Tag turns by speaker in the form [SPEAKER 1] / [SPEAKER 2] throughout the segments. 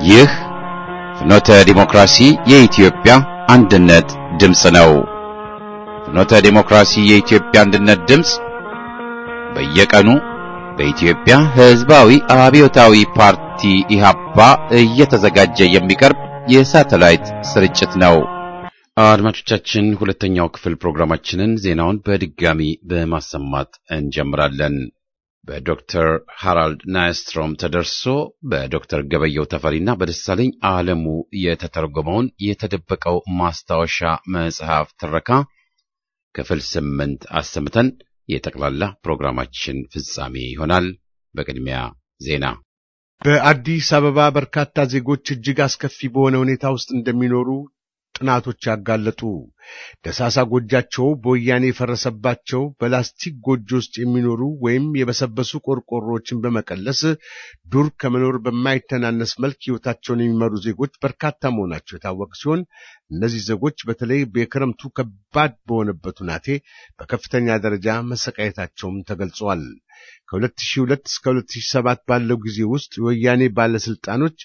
[SPEAKER 1] ይህ ፍኖተ ዲሞክራሲ የኢትዮጵያ አንድነት ድምፅ ነው። ፍኖተ ዲሞክራሲ የኢትዮጵያ አንድነት ድምፅ በየቀኑ በኢትዮጵያ ሕዝባዊ አብዮታዊ ፓርቲ ኢህአፓ እየተዘጋጀ የሚቀርብ የሳተላይት ስርጭት ነው። አድማጮቻችን፣ ሁለተኛው ክፍል ፕሮግራማችንን ዜናውን በድጋሚ በማሰማት እንጀምራለን። በዶክተር ሃራልድ ናይስትሮም ተደርሶ በዶክተር ገበየው ተፈሪና በደሳለኝ አለሙ የተተረጎመውን የተደበቀው ማስታወሻ መጽሐፍ ትረካ ክፍል ስምንት አሰምተን የጠቅላላ ፕሮግራማችን ፍጻሜ ይሆናል። በቅድሚያ ዜና።
[SPEAKER 2] በአዲስ አበባ በርካታ ዜጎች እጅግ አስከፊ በሆነ ሁኔታ ውስጥ እንደሚኖሩ ጥናቶች ያጋለጡ። ደሳሳ ጎጃቸው በወያኔ የፈረሰባቸው በላስቲክ ጎጆ ውስጥ የሚኖሩ ወይም የበሰበሱ ቆርቆሮዎችን በመቀለስ ዱር ከመኖር በማይተናነስ መልክ ሕይወታቸውን የሚመሩ ዜጎች በርካታ መሆናቸው የታወቀ ሲሆን እነዚህ ዜጎች በተለይ በክረምቱ ከባድ በሆነበት ሁናቴ በከፍተኛ ደረጃ መሰቃየታቸውም ተገልጿል። ከ2002 እስከ 2007 ባለው ጊዜ ውስጥ የወያኔ ባለስልጣኖች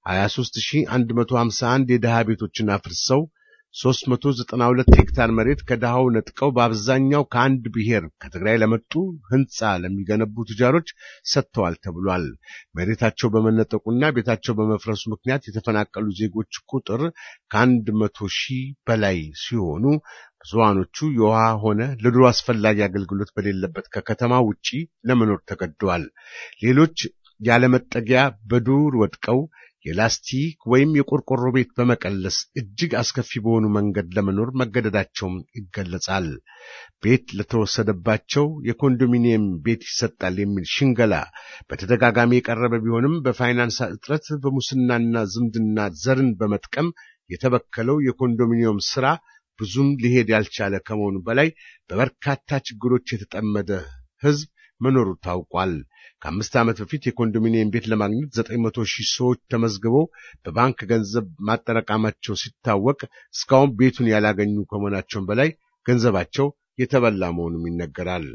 [SPEAKER 2] 23151 የድሃ ቤቶችን አፍርሰው 392 ሄክታር መሬት ከድሃው ነጥቀው በአብዛኛው ከአንድ ብሔር ከትግራይ ለመጡ ሕንፃ ለሚገነቡ ቱጃሮች ሰጥተዋል ተብሏል። መሬታቸው በመነጠቁና ቤታቸው በመፍረሱ ምክንያት የተፈናቀሉ ዜጎች ቁጥር ከአንድ መቶ ሺህ በላይ ሲሆኑ ብዙሃኖቹ የውሃ ሆነ ለድሮ አስፈላጊ አገልግሎት በሌለበት ከከተማ ውጪ ለመኖር ተገደዋል። ሌሎች ያለመጠጊያ በዱር ወድቀው የላስቲክ ወይም የቆርቆሮ ቤት በመቀለስ እጅግ አስከፊ በሆኑ መንገድ ለመኖር መገደዳቸውም ይገለጻል። ቤት ለተወሰደባቸው የኮንዶሚኒየም ቤት ይሰጣል የሚል ሽንገላ በተደጋጋሚ የቀረበ ቢሆንም በፋይናንስ እጥረት፣ በሙስናና ዝምድና ዘርን በመጥቀም የተበከለው የኮንዶሚኒየም ስራ ብዙም ሊሄድ ያልቻለ ከመሆኑ በላይ በበርካታ ችግሮች የተጠመደ ሕዝብ መኖሩ ታውቋል። ከአምስት ዓመት በፊት የኮንዶሚኒየም ቤት ለማግኘት ዘጠኝ መቶ ሺህ ሰዎች ተመዝግበው በባንክ ገንዘብ ማጠራቀማቸው ሲታወቅ እስካሁን ቤቱን ያላገኙ ከመሆናቸውም በላይ ገንዘባቸው የተበላ መሆኑም ይነገራል።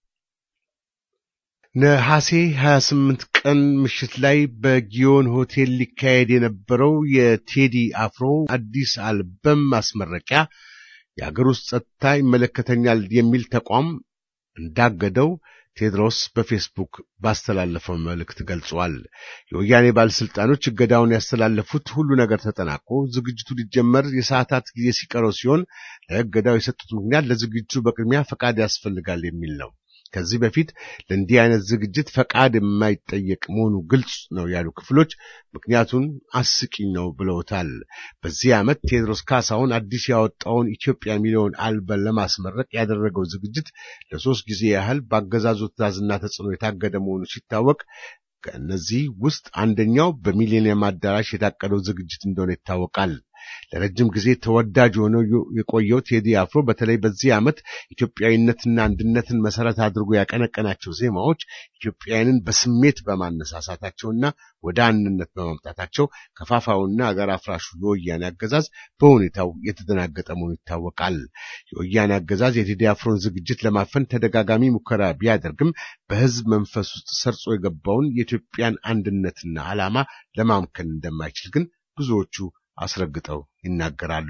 [SPEAKER 2] ነሐሴ 28 ቀን ምሽት ላይ በጊዮን ሆቴል ሊካሄድ የነበረው የቴዲ አፍሮ አዲስ አልበም ማስመረቂያ የአገር ውስጥ ጸጥታ ይመለከተኛል የሚል ተቋም እንዳገደው ቴድሮስ በፌስቡክ ባስተላለፈው መልእክት ገልጿል። የወያኔ ባለስልጣኖች እገዳውን ያስተላለፉት ሁሉ ነገር ተጠናቆ ዝግጅቱ ሊጀመር የሰዓታት ጊዜ ሲቀረው ሲሆን ለእገዳው የሰጡት ምክንያት ለዝግጅቱ በቅድሚያ ፈቃድ ያስፈልጋል የሚል ነው። ከዚህ በፊት ለእንዲህ አይነት ዝግጅት ፈቃድ የማይጠየቅ መሆኑ ግልጽ ነው ያሉ ክፍሎች ምክንያቱን አስቂኝ ነው ብለውታል። በዚህ ዓመት ቴዎድሮስ ካሳሁን አዲስ ያወጣውን ኢትዮጵያ የሚለውን አልበም ለማስመረቅ ያደረገው ዝግጅት ለሶስት ጊዜ ያህል በአገዛዙ ትዕዛዝና ተጽዕኖ የታገደ መሆኑ ሲታወቅ ከእነዚህ ውስጥ አንደኛው በሚሊኒየም አዳራሽ የታቀደው ዝግጅት እንደሆነ ይታወቃል። ለረጅም ጊዜ ተወዳጅ ሆነው የቆየው ቴዲ አፍሮ በተለይ በዚህ ዓመት ኢትዮጵያዊነትና አንድነትን መሰረት አድርጎ ያቀነቀናቸው ዜማዎች ኢትዮጵያውያንን በስሜት በማነሳሳታቸውና ወደ አንድነት በማምጣታቸው ከፋፋውና አገር አፍራሹ የወያኔ አገዛዝ በሁኔታው የተደናገጠ መሆኑ ይታወቃል። የወያኔ አገዛዝ የቴዲ አፍሮን ዝግጅት ለማፈን ተደጋጋሚ ሙከራ ቢያደርግም በሕዝብ መንፈስ ውስጥ ሰርጾ የገባውን የኢትዮጵያን አንድነትና ዓላማ ለማምከን እንደማይችል ግን ብዙዎቹ አስረግጠው ይናገራሉ።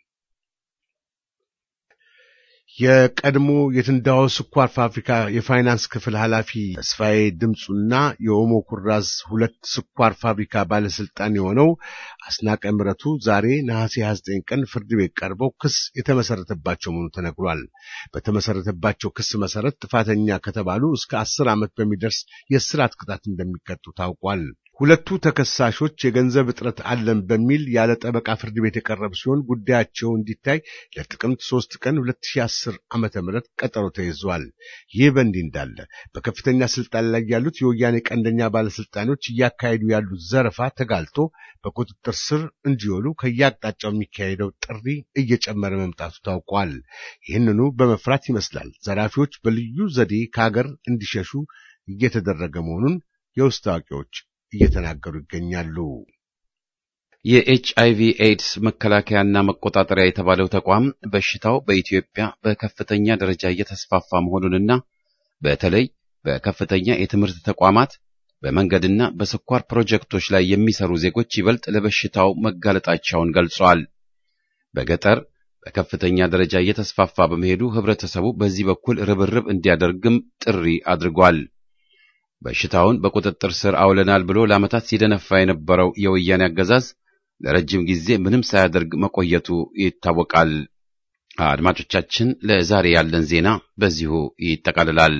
[SPEAKER 2] የቀድሞ የትንዳሆ ስኳር ፋብሪካ የፋይናንስ ክፍል ኃላፊ ተስፋዬ ድምፁና የኦሞ ኩራዝ ሁለት ስኳር ፋብሪካ ባለስልጣን የሆነው አስናቀ ምረቱ ዛሬ ነሐሴ 29 ቀን ፍርድ ቤት ቀርበው ክስ የተመሰረተባቸው መሆኑ ተነግሯል። በተመሰረተባቸው ክስ መሰረት ጥፋተኛ ከተባሉ እስከ አስር ዓመት በሚደርስ የእስራት ቅጣት እንደሚቀጡ ታውቋል። ሁለቱ ተከሳሾች የገንዘብ እጥረት አለን በሚል ያለ ጠበቃ ፍርድ ቤት የቀረቡ ሲሆን ጉዳያቸው እንዲታይ ለጥቅምት ሶስት ቀን 2010 ዓመተ ምህረት ቀጠሮ ተይዟል። ይህ በእንዲህ እንዳለ በከፍተኛ ስልጣን ላይ ያሉት የወያኔ ቀንደኛ ባለስልጣኖች እያካሄዱ ያሉት ዘረፋ ተጋልጦ በቁጥጥር ስር እንዲውሉ ከየአቅጣጫው የሚካሄደው ጥሪ እየጨመረ መምጣቱ ታውቋል። ይህንኑ በመፍራት ይመስላል ዘራፊዎች በልዩ ዘዴ ከሀገር እንዲሸሹ እየተደረገ መሆኑን የውስጥ አዋቂዎች እየተናገሩ ይገኛሉ።
[SPEAKER 1] የኤች አይቪ ኤድስ መከላከያና መቆጣጠሪያ የተባለው ተቋም በሽታው በኢትዮጵያ በከፍተኛ ደረጃ እየተስፋፋ መሆኑንና በተለይ በከፍተኛ የትምህርት ተቋማት በመንገድና በስኳር ፕሮጀክቶች ላይ የሚሰሩ ዜጎች ይበልጥ ለበሽታው መጋለጣቸውን ገልጿል። በገጠር በከፍተኛ ደረጃ እየተስፋፋ በመሄዱ ህብረተሰቡ በዚህ በኩል ርብርብ እንዲያደርግም ጥሪ አድርጓል። በሽታውን በቁጥጥር ስር አውለናል ብሎ ለዓመታት ሲደነፋ የነበረው የወያኔ አገዛዝ ለረጅም ጊዜ ምንም ሳያደርግ መቆየቱ ይታወቃል። አድማጮቻችን፣ ለዛሬ ያለን ዜና በዚሁ ይጠቃልላል።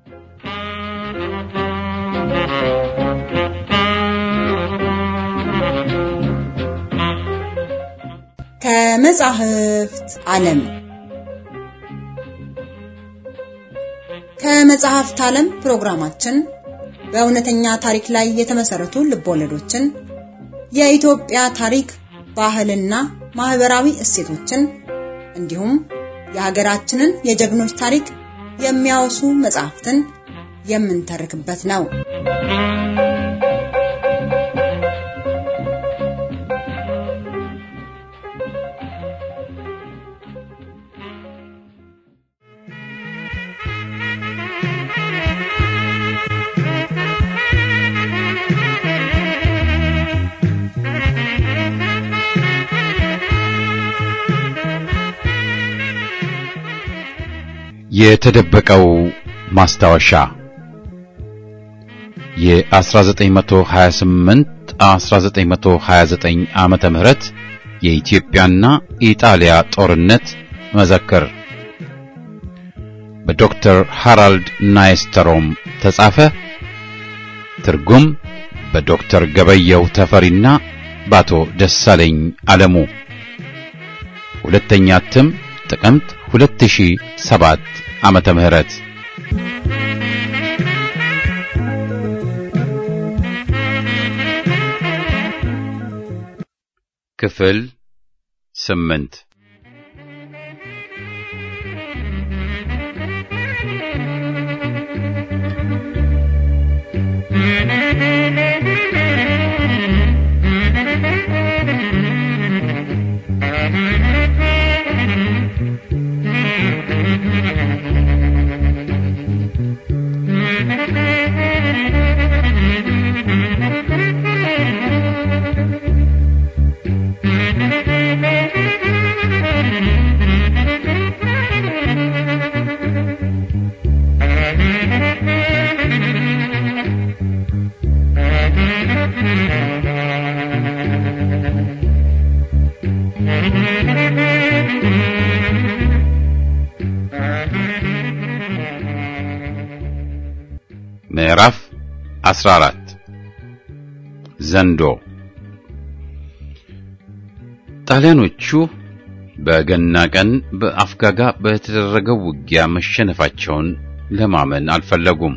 [SPEAKER 3] ከመጻሕፍት ዓለም ከመጽሐፍት ዓለም ፕሮግራማችን በእውነተኛ ታሪክ ላይ የተመሰረቱ ልቦለዶችን፣ የኢትዮጵያ ታሪክ፣ ባህልና ማህበራዊ እሴቶችን እንዲሁም የሀገራችንን የጀግኖች ታሪክ የሚያወሱ መጽሐፍትን የምንተርክበት ነው።
[SPEAKER 1] የተደበቀው ማስታወሻ የ1928 1929 ዓመተ ምህረት የኢትዮጵያና ኢጣሊያ ጦርነት መዘክር በዶክተር ሃራልድ ናይስተሮም ተጻፈ። ትርጉም በዶክተር ገበየው ተፈሪና በአቶ ደሳለኝ አለሙ። ሁለተኛ እትም ጥቅምት 2007 ዓመተ ምህረት ክፍል ስምንት ምዕራፍ 14 ዘንዶ ጣሊያኖቹ በገና ቀን በአፍጋጋ በተደረገው ውጊያ መሸነፋቸውን ለማመን አልፈለጉም።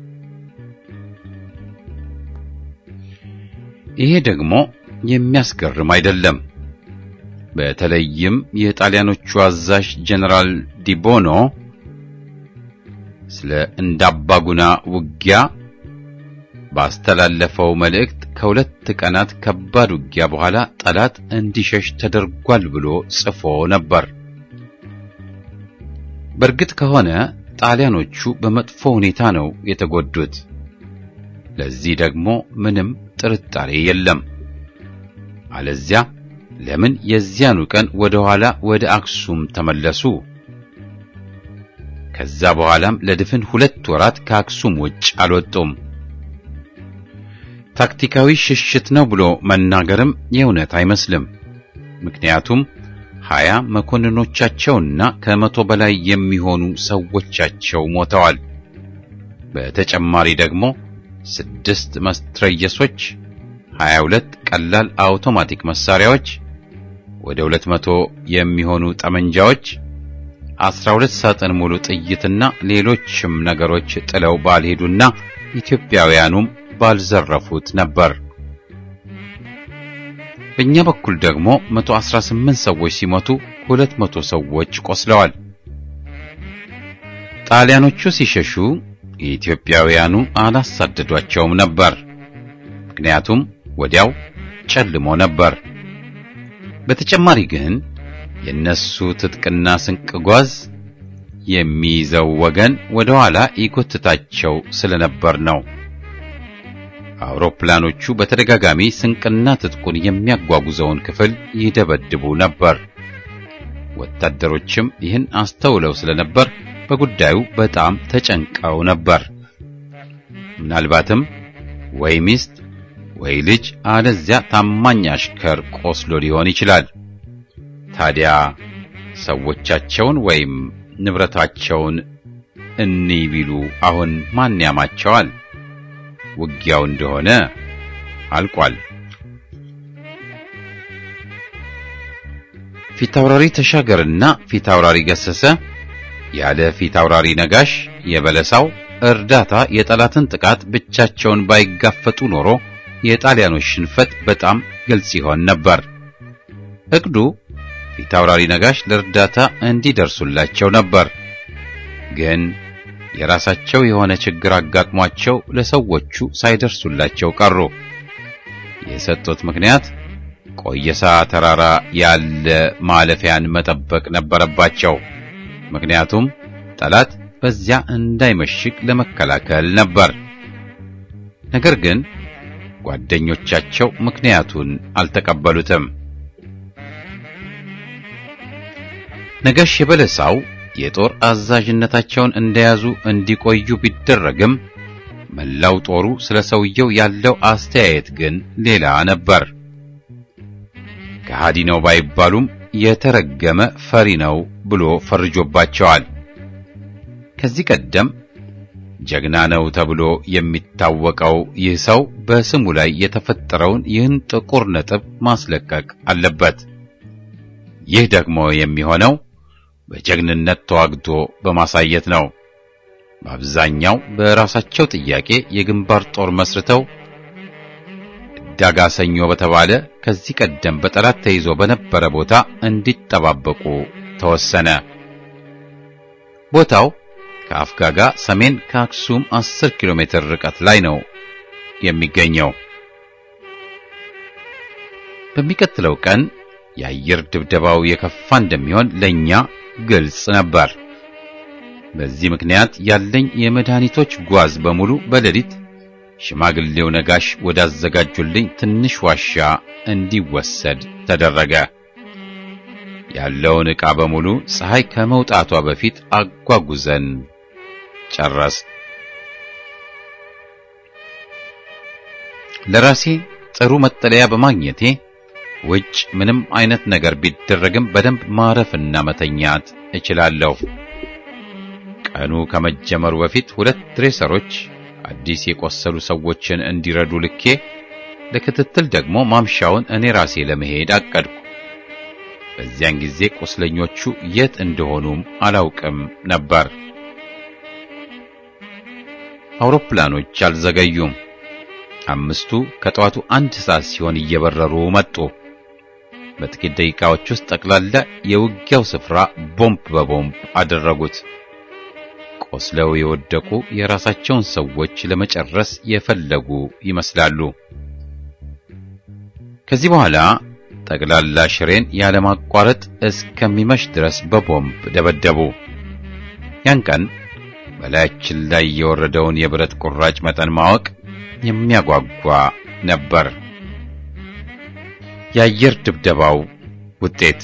[SPEAKER 1] ይሄ ደግሞ የሚያስገርም አይደለም። በተለይም የጣሊያኖቹ አዛዥ ጀነራል ዲቦኖ ስለ እንዳባጉና ውጊያ ባስተላለፈው መልእክት ከሁለት ቀናት ከባድ ውጊያ በኋላ ጠላት እንዲሸሽ ተደርጓል ብሎ ጽፎ ነበር። በእርግጥ ከሆነ ጣሊያኖቹ በመጥፎ ሁኔታ ነው የተጎዱት። ለዚህ ደግሞ ምንም ጥርጣሬ የለም። አለዚያ ለምን የዚያኑ ቀን ወደ ኋላ ወደ አክሱም ተመለሱ? ከዛ በኋላም ለድፍን ሁለት ወራት ከአክሱም ውጭ አልወጡም። ታክቲካዊ ሽሽት ነው ብሎ መናገርም የእውነት አይመስልም። ምክንያቱም ሀያ መኮንኖቻቸውና ከመቶ በላይ የሚሆኑ ሰዎቻቸው ሞተዋል። በተጨማሪ ደግሞ ስድስት መትረየሶች፣ ሀያ ሁለት ቀላል አውቶማቲክ መሳሪያዎች፣ ወደ ሁለት መቶ የሚሆኑ ጠመንጃዎች አስራ ሁለት ሳጥን ሙሉ ጥይትና ሌሎችም ነገሮች ጥለው ባልሄዱና ኢትዮጵያውያኑም ባልዘረፉት ነበር። በእኛ በኩል ደግሞ 118 ሰዎች ሲሞቱ 200 ሰዎች ቆስለዋል። ጣሊያኖቹ ሲሸሹ የኢትዮጵያውያኑ አላሳደዷቸውም ነበር። ምክንያቱም ወዲያው ጨልሞ ነበር። በተጨማሪ ግን የነሱ ትጥቅና ስንቅ ጓዝ የሚይዘው ወገን ወደ ኋላ ይጎትታቸው ስለነበር ነው። አውሮፕላኖቹ በተደጋጋሚ ስንቅና ትጥቁን የሚያጓጉዘውን ክፍል ይደበድቡ ነበር። ወታደሮችም ይህን አስተውለው ስለነበር በጉዳዩ በጣም ተጨንቀው ነበር። ምናልባትም ወይ ሚስት ወይ ልጅ አለዚያ ታማኝ አሽከር ቆስሎ ሊሆን ይችላል። ታዲያ ሰዎቻቸውን ወይም ንብረታቸውን እንይ ቢሉ አሁን ማን ያማቸዋል? ውጊያው እንደሆነ አልቋል። ፊታውራሪ ተሻገርና ፊታውራሪ ገሰሰ ያለ ፊታውራሪ ነጋሽ የበለሳው እርዳታ የጠላትን ጥቃት ብቻቸውን ባይጋፈጡ ኖሮ የጣሊያኖች ሽንፈት በጣም ግልጽ ይሆን ነበር። እቅዱ ፊታውራሪ ነጋሽ ለእርዳታ እንዲደርሱላቸው ነበር። ግን የራሳቸው የሆነ ችግር አጋጥሟቸው ለሰዎቹ ሳይደርሱላቸው ቀሩ። የሰጡት ምክንያት ቆየሳ ተራራ ያለ ማለፊያን መጠበቅ ነበረባቸው። ምክንያቱም ጠላት በዚያ እንዳይመሽግ ለመከላከል ነበር። ነገር ግን ጓደኞቻቸው ምክንያቱን አልተቀበሉትም። ነጋሽ የበለሳው የጦር አዛዥነታቸውን እንደያዙ እንዲቆዩ ቢደረግም መላው ጦሩ ስለ ሰውየው ያለው አስተያየት ግን ሌላ ነበር። ከሃዲ ነው ባይባሉም የተረገመ ፈሪ ነው ብሎ ፈርጆባቸዋል። ከዚህ ቀደም ጀግና ነው ተብሎ የሚታወቀው ይህ ሰው በስሙ ላይ የተፈጠረውን ይህን ጥቁር ነጥብ ማስለቀቅ አለበት። ይህ ደግሞ የሚሆነው በጀግንነት ተዋግቶ በማሳየት ነው። በአብዛኛው በራሳቸው ጥያቄ የግንባር ጦር መስርተው ዳጋ ሰኞ በተባለ ከዚህ ቀደም በጠላት ተይዞ በነበረ ቦታ እንዲጠባበቁ ተወሰነ። ቦታው ከአፍጋጋ ሰሜን ከአክሱም 10 ኪሎ ሜትር ርቀት ላይ ነው የሚገኘው። በሚቀጥለው ቀን የአየር ድብደባው የከፋ እንደሚሆን ለኛ ግልጽ ነበር። በዚህ ምክንያት ያለኝ የመድኃኒቶች ጓዝ በሙሉ በሌሊት ሽማግሌው ነጋሽ ወዳዘጋጁልኝ ትንሽ ዋሻ እንዲወሰድ ተደረገ። ያለውን ዕቃ በሙሉ ፀሐይ ከመውጣቷ በፊት አጓጉዘን ጨረስ። ለራሴ ጥሩ መጠለያ በማግኘቴ ውጭ ምንም አይነት ነገር ቢደረግም በደንብ ማረፍና መተኛት እችላለሁ። ቀኑ ከመጀመሩ በፊት ሁለት ድሬሰሮች አዲስ የቆሰሉ ሰዎችን እንዲረዱ ልኬ ለክትትል ደግሞ ማምሻውን እኔ ራሴ ለመሄድ አቀድኩ። በዚያን ጊዜ ቁስለኞቹ የት እንደሆኑም አላውቅም ነበር። አውሮፕላኖች አልዘገዩም። አምስቱ ከጠዋቱ አንድ ሰዓት ሲሆን እየበረሩ መጡ። በጥቂት ደቂቃዎች ውስጥ ጠቅላላ የውጊያው ስፍራ ቦምብ በቦምብ አደረጉት። ቆስለው የወደቁ የራሳቸውን ሰዎች ለመጨረስ የፈለጉ ይመስላሉ። ከዚህ በኋላ ጠቅላላ ሽሬን ያለማቋረጥ እስከሚመሽ ድረስ በቦምብ ደበደቡ። ያን ቀን በላያችን ላይ የወረደውን የብረት ቁራጭ መጠን ማወቅ የሚያጓጓ ነበር። የአየር ድብደባው ውጤት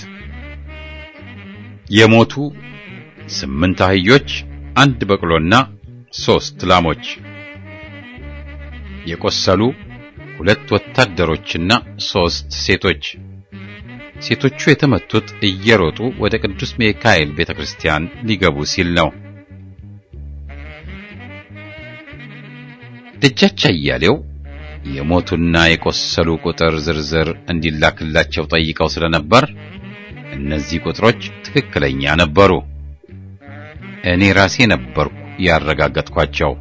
[SPEAKER 1] የሞቱ ስምንት አህዮች፣ አንድ በቅሎና ሦስት ላሞች፣ የቆሰሉ ሁለት ወታደሮችና ሦስት ሴቶች። ሴቶቹ የተመቱት እየሮጡ ወደ ቅዱስ ሚካኤል ቤተክርስቲያን ሊገቡ ሲል ነው። ደጃች አያሌው የሞቱና የቆሰሉ ቁጥር ዝርዝር እንዲላክላቸው ጠይቀው ስለነበር እነዚህ ቁጥሮች ትክክለኛ ነበሩ። እኔ ራሴ ነበርኩ ያረጋገጥኳቸው።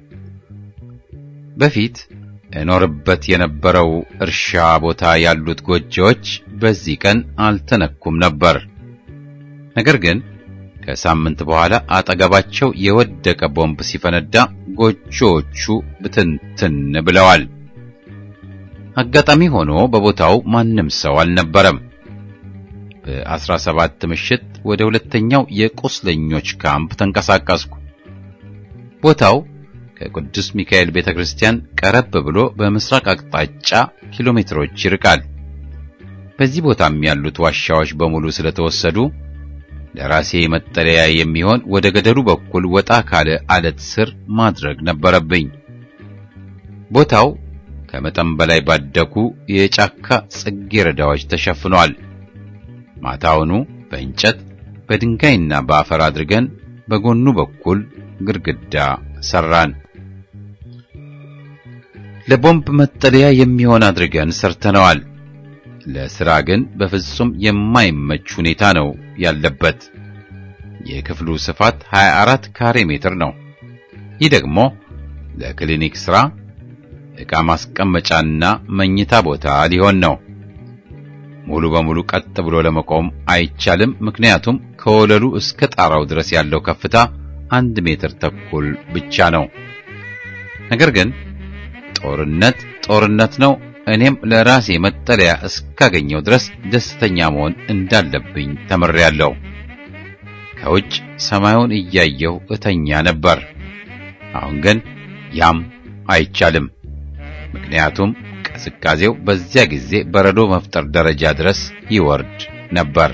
[SPEAKER 1] በፊት እኖርበት የነበረው እርሻ ቦታ ያሉት ጎጆዎች በዚህ ቀን አልተነኩም ነበር። ነገር ግን ከሳምንት በኋላ አጠገባቸው የወደቀ ቦምብ ሲፈነዳ ጎጆዎቹ ብትንትን ብለዋል። አጋጣሚ ሆኖ በቦታው ማንም ሰው አልነበረም። በአስራ ሰባት ምሽት ወደ ሁለተኛው የቁስለኞች ካምፕ ተንቀሳቀስኩ። ቦታው ከቅዱስ ሚካኤል ቤተክርስቲያን ቀረብ ብሎ በምስራቅ አቅጣጫ ኪሎ ሜትሮች ይርቃል። በዚህ ቦታም ያሉት ዋሻዎች በሙሉ ስለተወሰዱ ለራሴ መጠለያ የሚሆን ወደ ገደሉ በኩል ወጣ ካለ አለት ስር ማድረግ ነበረብኝ። ቦታው ከመጠን በላይ ባደጉ የጫካ ጽጌረዳዎች ተሸፍኗል። ማታውኑ በእንጨት በድንጋይና በአፈር አድርገን በጎኑ በኩል ግድግዳ ሰራን። ለቦምብ መጠለያ የሚሆን አድርገን ሰርተነዋል። ለሥራ ግን በፍጹም የማይመች ሁኔታ ነው ያለበት። የክፍሉ ስፋት 24 ካሬ ሜትር ነው። ይህ ደግሞ ለክሊኒክ ሥራ ዕቃ ማስቀመጫና መኝታ ቦታ ሊሆን ነው። ሙሉ በሙሉ ቀጥ ብሎ ለመቆም አይቻልም። ምክንያቱም ከወለሉ እስከ ጣራው ድረስ ያለው ከፍታ አንድ ሜትር ተኩል ብቻ ነው። ነገር ግን ጦርነት ጦርነት ነው። እኔም ለራሴ መጠለያ እስካገኘው ድረስ ደስተኛ መሆን እንዳለብኝ ተምሬያለሁ። ከውጭ ሰማዩን እያየሁ እተኛ ነበር። አሁን ግን ያም አይቻልም። ምክንያቱም ቅዝቃዜው በዚያ ጊዜ በረዶ መፍጠር ደረጃ ድረስ ይወርድ ነበር።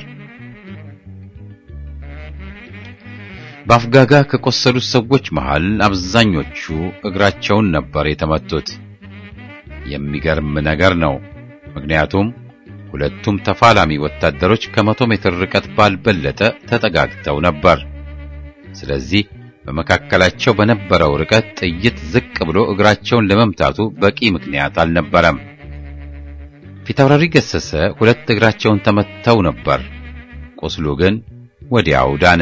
[SPEAKER 1] በአፍጋጋ ከቆሰሉት ሰዎች መሃል አብዛኞቹ እግራቸውን ነበር የተመቱት። የሚገርም ነገር ነው። ምክንያቱም ሁለቱም ተፋላሚ ወታደሮች ከመቶ ሜትር ርቀት ባልበለጠ ተጠጋግተው ነበር። ስለዚህ በመካከላቸው በነበረው ርቀት ጥይት ዝቅ ብሎ እግራቸውን ለመምታቱ በቂ ምክንያት አልነበረም። ፊታውራሪ ገሰሰ ሁለት እግራቸውን ተመተው ነበር። ቁስሉ ግን ወዲያው ዳነ።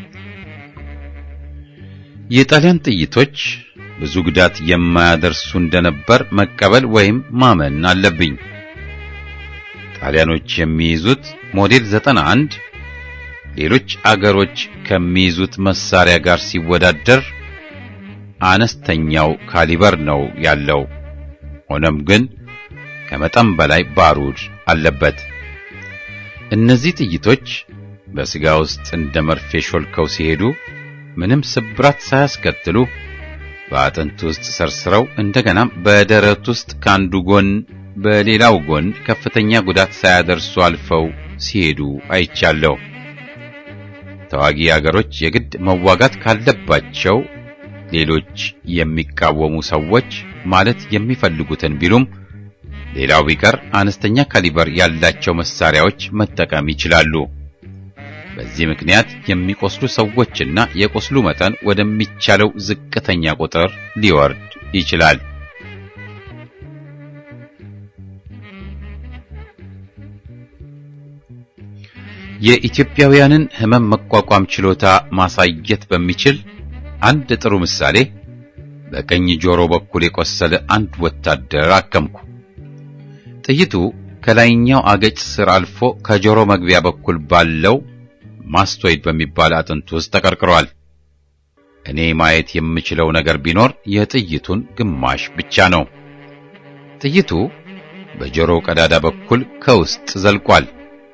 [SPEAKER 1] የጣሊያን ጥይቶች ብዙ ጉዳት የማያደርሱ እንደነበር መቀበል ወይም ማመን አለብኝ። ጣሊያኖች የሚይዙት ሞዴል 91 ሌሎች አገሮች ከሚይዙት መሳሪያ ጋር ሲወዳደር አነስተኛው ካሊበር ነው ያለው። ሆኖም ግን ከመጠን በላይ ባሩድ አለበት። እነዚህ ጥይቶች በስጋ ውስጥ እንደ መርፌ ሾልከው ሲሄዱ ምንም ስብራት ሳያስከትሉ በአጥንት ውስጥ ሰርስረው እንደገናም በደረት ውስጥ ካንዱ ጎን በሌላው ጎን ከፍተኛ ጉዳት ሳያደርሱ አልፈው ሲሄዱ አይቻለሁ። ተዋጊ አገሮች የግድ መዋጋት ካለባቸው ሌሎች የሚቃወሙ ሰዎች ማለት የሚፈልጉትን ቢሉም ሌላው ቢቀር አነስተኛ ካሊበር ያላቸው መሳሪያዎች መጠቀም ይችላሉ። በዚህ ምክንያት የሚቆስሉ ሰዎችና የቁስሉ መጠን ወደሚቻለው ዝቅተኛ ቁጥር ሊወርድ ይችላል። የኢትዮጵያውያንን ሕመም መቋቋም ችሎታ ማሳየት በሚችል አንድ ጥሩ ምሳሌ በቀኝ ጆሮ በኩል የቆሰለ አንድ ወታደር አከምኩ። ጥይቱ ከላይኛው አገጭ ስር አልፎ ከጆሮ መግቢያ በኩል ባለው ማስቶይድ በሚባል አጥንት ውስጥ ተቀርቅሯል። እኔ ማየት የምችለው ነገር ቢኖር የጥይቱን ግማሽ ብቻ ነው። ጥይቱ በጆሮው ቀዳዳ በኩል ከውስጥ ዘልቋል።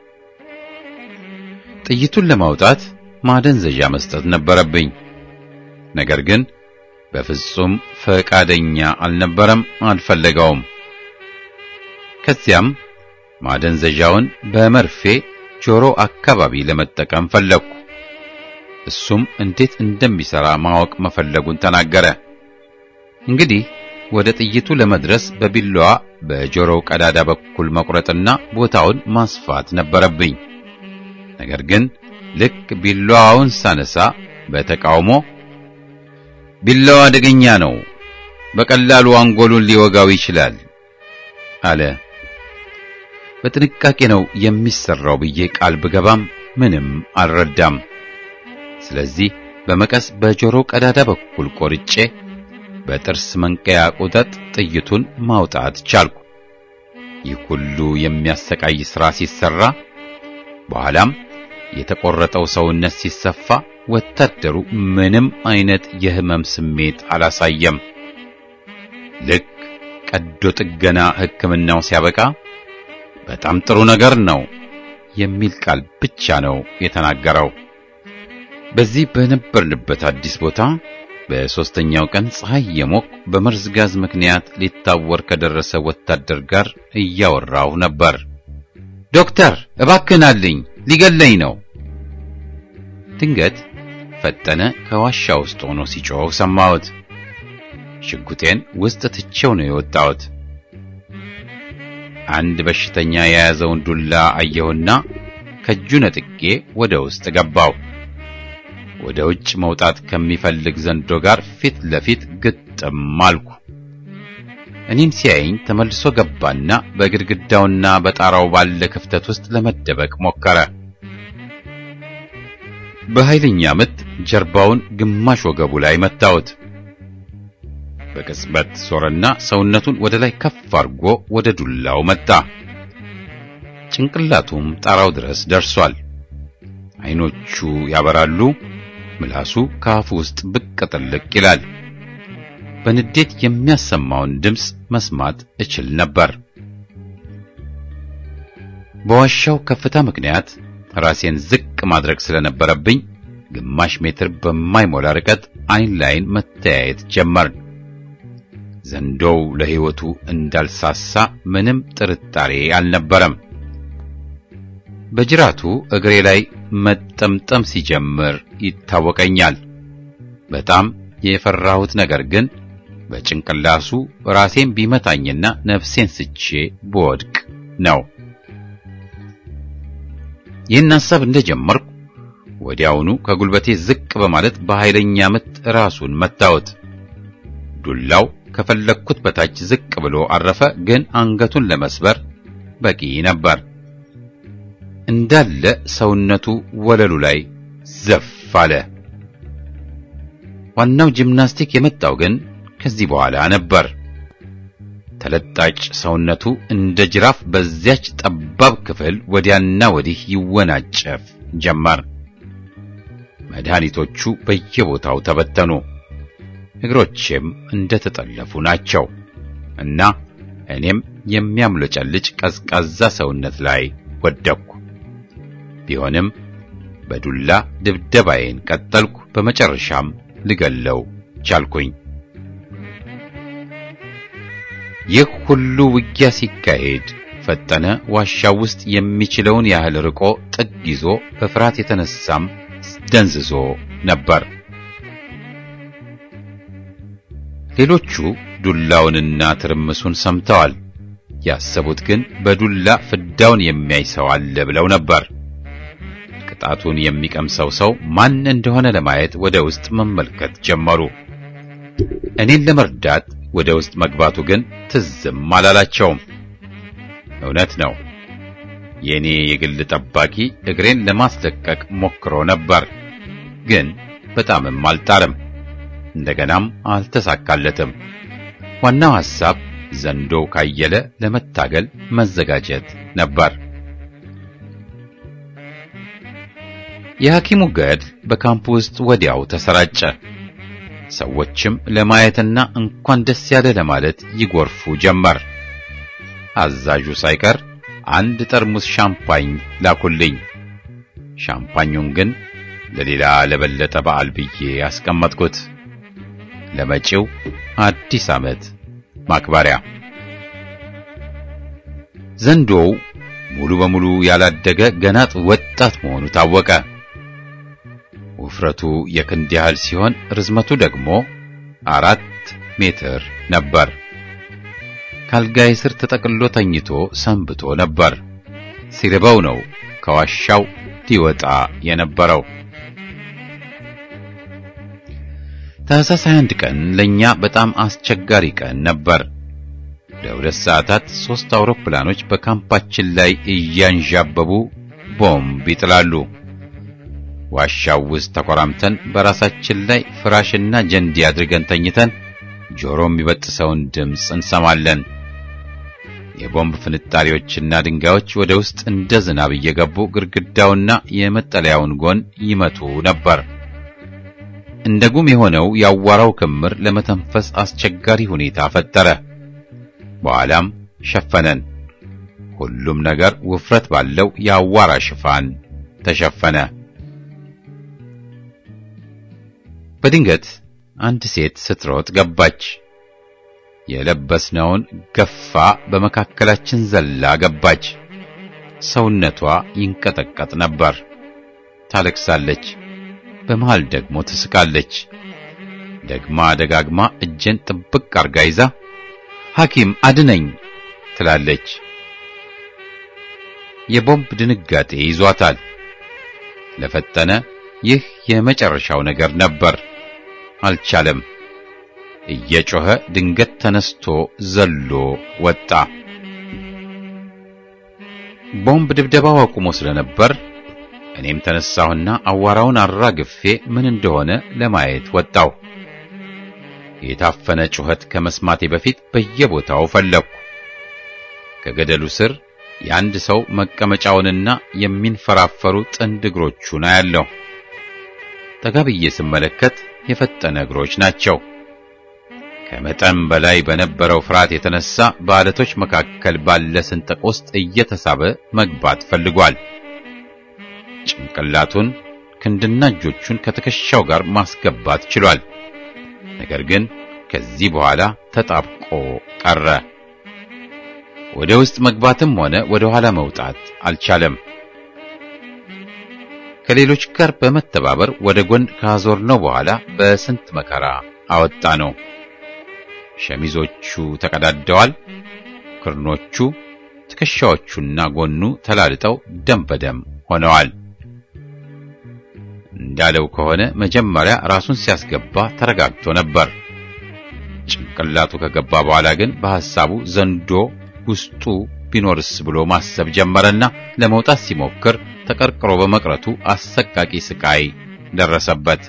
[SPEAKER 1] ጥይቱን ለማውጣት ማደንዘዣ መስጠት ነበረብኝ። ነገር ግን በፍጹም ፈቃደኛ አልነበረም፣ አልፈለገውም። ከዚያም ማደንዘዣውን በመርፌ ጆሮ አካባቢ ለመጠቀም ፈለግኩ። እሱም እንዴት እንደሚሰራ ማወቅ መፈለጉን ተናገረ። እንግዲህ ወደ ጥይቱ ለመድረስ በቢላዋ በጆሮው ቀዳዳ በኩል መቁረጥና ቦታውን ማስፋት ነበረብኝ። ነገር ግን ልክ ቢላዋውን ሳነሳ በተቃውሞ ቢላዋ አደገኛ ነው፣ በቀላሉ አንጎሉን ሊወጋው ይችላል አለ። በጥንቃቄ ነው የሚሰራው ብዬ ቃል ብገባም ምንም አልረዳም። ስለዚህ በመቀስ በጆሮው ቀዳዳ በኩል ቆርጬ በጥርስ መንቀያ ቁጠጥ ጥይቱን ማውጣት ቻልኩ። ይህ ሁሉ የሚያሰቃይ ሥራ ሲሰራ በኋላም የተቆረጠው ሰውነት ሲሰፋ ወታደሩ ምንም አይነት የህመም ስሜት አላሳየም። ልክ ቀዶ ጥገና ሕክምናው ሲያበቃ በጣም ጥሩ ነገር ነው የሚል ቃል ብቻ ነው የተናገረው። በዚህ በነበርንበት አዲስ ቦታ በሦስተኛው ቀን ፀሐይ የሞቅ በመርዝ ጋዝ ምክንያት ሊታወር ከደረሰ ወታደር ጋር እያወራሁ ነበር። ዶክተር እባክህን አልኝ፣ ሊገለኝ ነው። ድንገት ፈጠነ ከዋሻ ውስጥ ሆኖ ሲጮህ ሰማሁት። ሽጉጤን ውስጥ ትቼው ነው የወጣሁት። አንድ በሽተኛ የያዘውን ዱላ አየሁና ከእጁ ነጥቄ ወደ ውስጥ ገባው። ወደ ውጭ መውጣት ከሚፈልግ ዘንዶ ጋር ፊት ለፊት ግጥም አልኩ። እኔን ሲያየኝ ተመልሶ ገባና በግድግዳውና በጣራው ባለ ክፍተት ውስጥ ለመደበቅ ሞከረ። በኃይለኛ ምት ጀርባውን ግማሽ ወገቡ ላይ መታሁት። በቅጽበት ዞረና ሰውነቱን ወደ ላይ ከፍ አድርጎ ወደ ዱላው መጣ። ጭንቅላቱም ጣራው ድረስ ደርሷል። አይኖቹ ያበራሉ። ምላሱ ከአፉ ውስጥ ብቅ ጥልቅ ይላል። በንዴት የሚያሰማውን ድምፅ መስማት እችል ነበር። በዋሻው ከፍታ ምክንያት ራሴን ዝቅ ማድረግ ስለነበረብኝ ግማሽ ሜትር በማይሞላ ርቀት አይን ላይን መተያየት ጀመርን። ዘንዶው ለሕይወቱ እንዳልሳሳ ምንም ጥርጣሬ አልነበረም። በጅራቱ እግሬ ላይ መጠምጠም ሲጀምር ይታወቀኛል። በጣም የፈራሁት ነገር ግን በጭንቅላሱ ራሴን ቢመታኝና ነፍሴን ስቼ ብወድቅ ነው። ይህን ሐሳብ እንደጀመርኩ ወዲያውኑ ከጉልበቴ ዝቅ በማለት በኃይለኛ ምት ራሱን መታወት። ዱላው ከፈለግኩት በታች ዝቅ ብሎ አረፈ፣ ግን አንገቱን ለመስበር በቂ ነበር። እንዳለ ሰውነቱ ወለሉ ላይ ዘፍ አለ። ዋናው ጂምናስቲክ የመጣው ግን ከዚህ በኋላ ነበር። ተለጣጭ ሰውነቱ እንደ ጅራፍ በዚያች ጠባብ ክፍል ወዲያና ወዲህ ይወናጨፍ ጀመር። መድኃኒቶቹ በየቦታው ተበተኑ። እግሮቼም እንደተጠለፉ ናቸው እና እኔም የሚያምለጨልጭ ቀዝቃዛ ሰውነት ላይ ወደቅኩ። ቢሆንም በዱላ ድብደባዬን ቀጠልኩ። በመጨረሻም ልገለው ቻልኩኝ። ይህ ሁሉ ውጊያ ሲካሄድ ፈጠነ ዋሻው ውስጥ የሚችለውን ያህል ርቆ ጥግ ይዞ በፍርሃት የተነሳም ደንዝዞ ነበር። ሌሎቹ ዱላውንና ትርምሱን ሰምተዋል። ያሰቡት ግን በዱላ ፍዳውን የሚያይ ሰው አለ ብለው ነበር። ቅጣቱን የሚቀምሰው ሰው ማን እንደሆነ ለማየት ወደ ውስጥ መመልከት ጀመሩ። እኔን ለመርዳት ወደ ውስጥ መግባቱ ግን ትዝም አላላቸውም። እውነት ነው። የእኔ የግል ጠባቂ እግሬን ለማስለቀቅ ሞክሮ ነበር፣ ግን በጣምም አልጣርም። እንደገናም አልተሳካለትም። ዋናው ሐሳብ ዘንዶ ካየለ ለመታገል መዘጋጀት ነበር። የሐኪሙ ገድል በካምፕ ውስጥ ወዲያው ተሰራጨ። ሰዎችም ለማየትና እንኳን ደስ ያለ ለማለት ይጎርፉ ጀመር። አዛዡ ሳይቀር አንድ ጠርሙስ ሻምፓኝ ላኩልኝ። ሻምፓኙን ግን ለሌላ ለበለጠ በዓል ብዬ ያስቀመጥኩት ለመጪው አዲስ ዓመት ማክበሪያ። ዘንዶው ሙሉ በሙሉ ያላደገ ገና ወጣት መሆኑ ታወቀ። ውፍረቱ የክንድ ያህል ሲሆን ርዝመቱ ደግሞ አራት ሜትር ነበር። ካልጋይ ስር ተጠቅሎ ተኝቶ ሰንብቶ ነበር። ሲርበው ነው ከዋሻው ሊወጣ የነበረው። ታህሳስ 21 ቀን ለኛ በጣም አስቸጋሪ ቀን ነበር። ለሁለት ሰዓታት ሦስት አውሮፕላኖች በካምፓችን ላይ እያንዣበቡ ቦምብ ይጥላሉ። ዋሻው ውስጥ ተኮራምተን በራሳችን ላይ ፍራሽና ጀንዲ አድርገን ተኝተን ጆሮ የሚበጥሰውን ድምፅ እንሰማለን። የቦምብ ፍንጣሪዎችና ድንጋዮች ወደ ውስጥ እንደ ዝናብ እየገቡ ግድግዳውና የመጠለያውን ጎን ይመቱ ነበር። እንደ ጉም የሆነው ያዋራው ክምር ለመተንፈስ አስቸጋሪ ሁኔታ ፈጠረ። በኋላም ሸፈነን። ሁሉም ነገር ውፍረት ባለው የአዋራ ሽፋን ተሸፈነ። በድንገት አንድ ሴት ስትሮጥ ገባች። የለበስነውን ገፋ በመካከላችን ዘላ ገባች። ሰውነቷ ይንቀጠቀጥ ነበር። ታለቅሳለች። በመሃል ደግሞ ትስቃለች። ደግማ ደጋግማ እጄን ጥብቅ አርጋ ይዛ ሐኪም አድነኝ ትላለች። የቦምብ ድንጋጤ ይዟታል። ለፈጠነ ይህ የመጨረሻው ነገር ነበር። አልቻለም። እየጮኸ ድንገት ተነስቶ ዘሎ ወጣ። ቦምብ ድብደባው አቁሞ ስለነበር እኔም ተነሳሁና አዋራውን አራግፌ ምን እንደሆነ ለማየት ወጣሁ። የታፈነ ጩኸት ከመስማቴ በፊት በየቦታው ፈለግኩ። ከገደሉ ስር የአንድ ሰው መቀመጫውንና የሚንፈራፈሩ ጥንድ እግሮቹን አያለሁ። ጠጋ ብዬ ስመለከት የፈጠነ እግሮች ናቸው። ከመጠን በላይ በነበረው ፍርሃት የተነሳ በዓለቶች መካከል ባለ ስንጥቅ ውስጥ እየተሳበ መግባት ፈልጓል። ጭንቅላቱን ክንድና እጆቹን ከትከሻው ጋር ማስገባት ችሏል። ነገር ግን ከዚህ በኋላ ተጣብቆ ቀረ። ወደ ውስጥ መግባትም ሆነ ወደ ኋላ መውጣት አልቻለም። ከሌሎች ጋር በመተባበር ወደ ጎን ካዞርነው በኋላ በስንት መከራ አወጣ ነው። ሸሚዞቹ ተቀዳደዋል። ክርኖቹ፣ ትከሻዎቹና ጎኑ ተላልጠው ደም በደም ሆነዋል። እንዳለው ከሆነ መጀመሪያ ራሱን ሲያስገባ ተረጋግቶ ነበር። ጭንቅላቱ ከገባ በኋላ ግን በሐሳቡ ዘንዶ ውስጡ ቢኖርስ ብሎ ማሰብ ጀመረና ለመውጣት ሲሞክር ተቀርቅሮ በመቅረቱ አሰቃቂ ስቃይ ደረሰበት።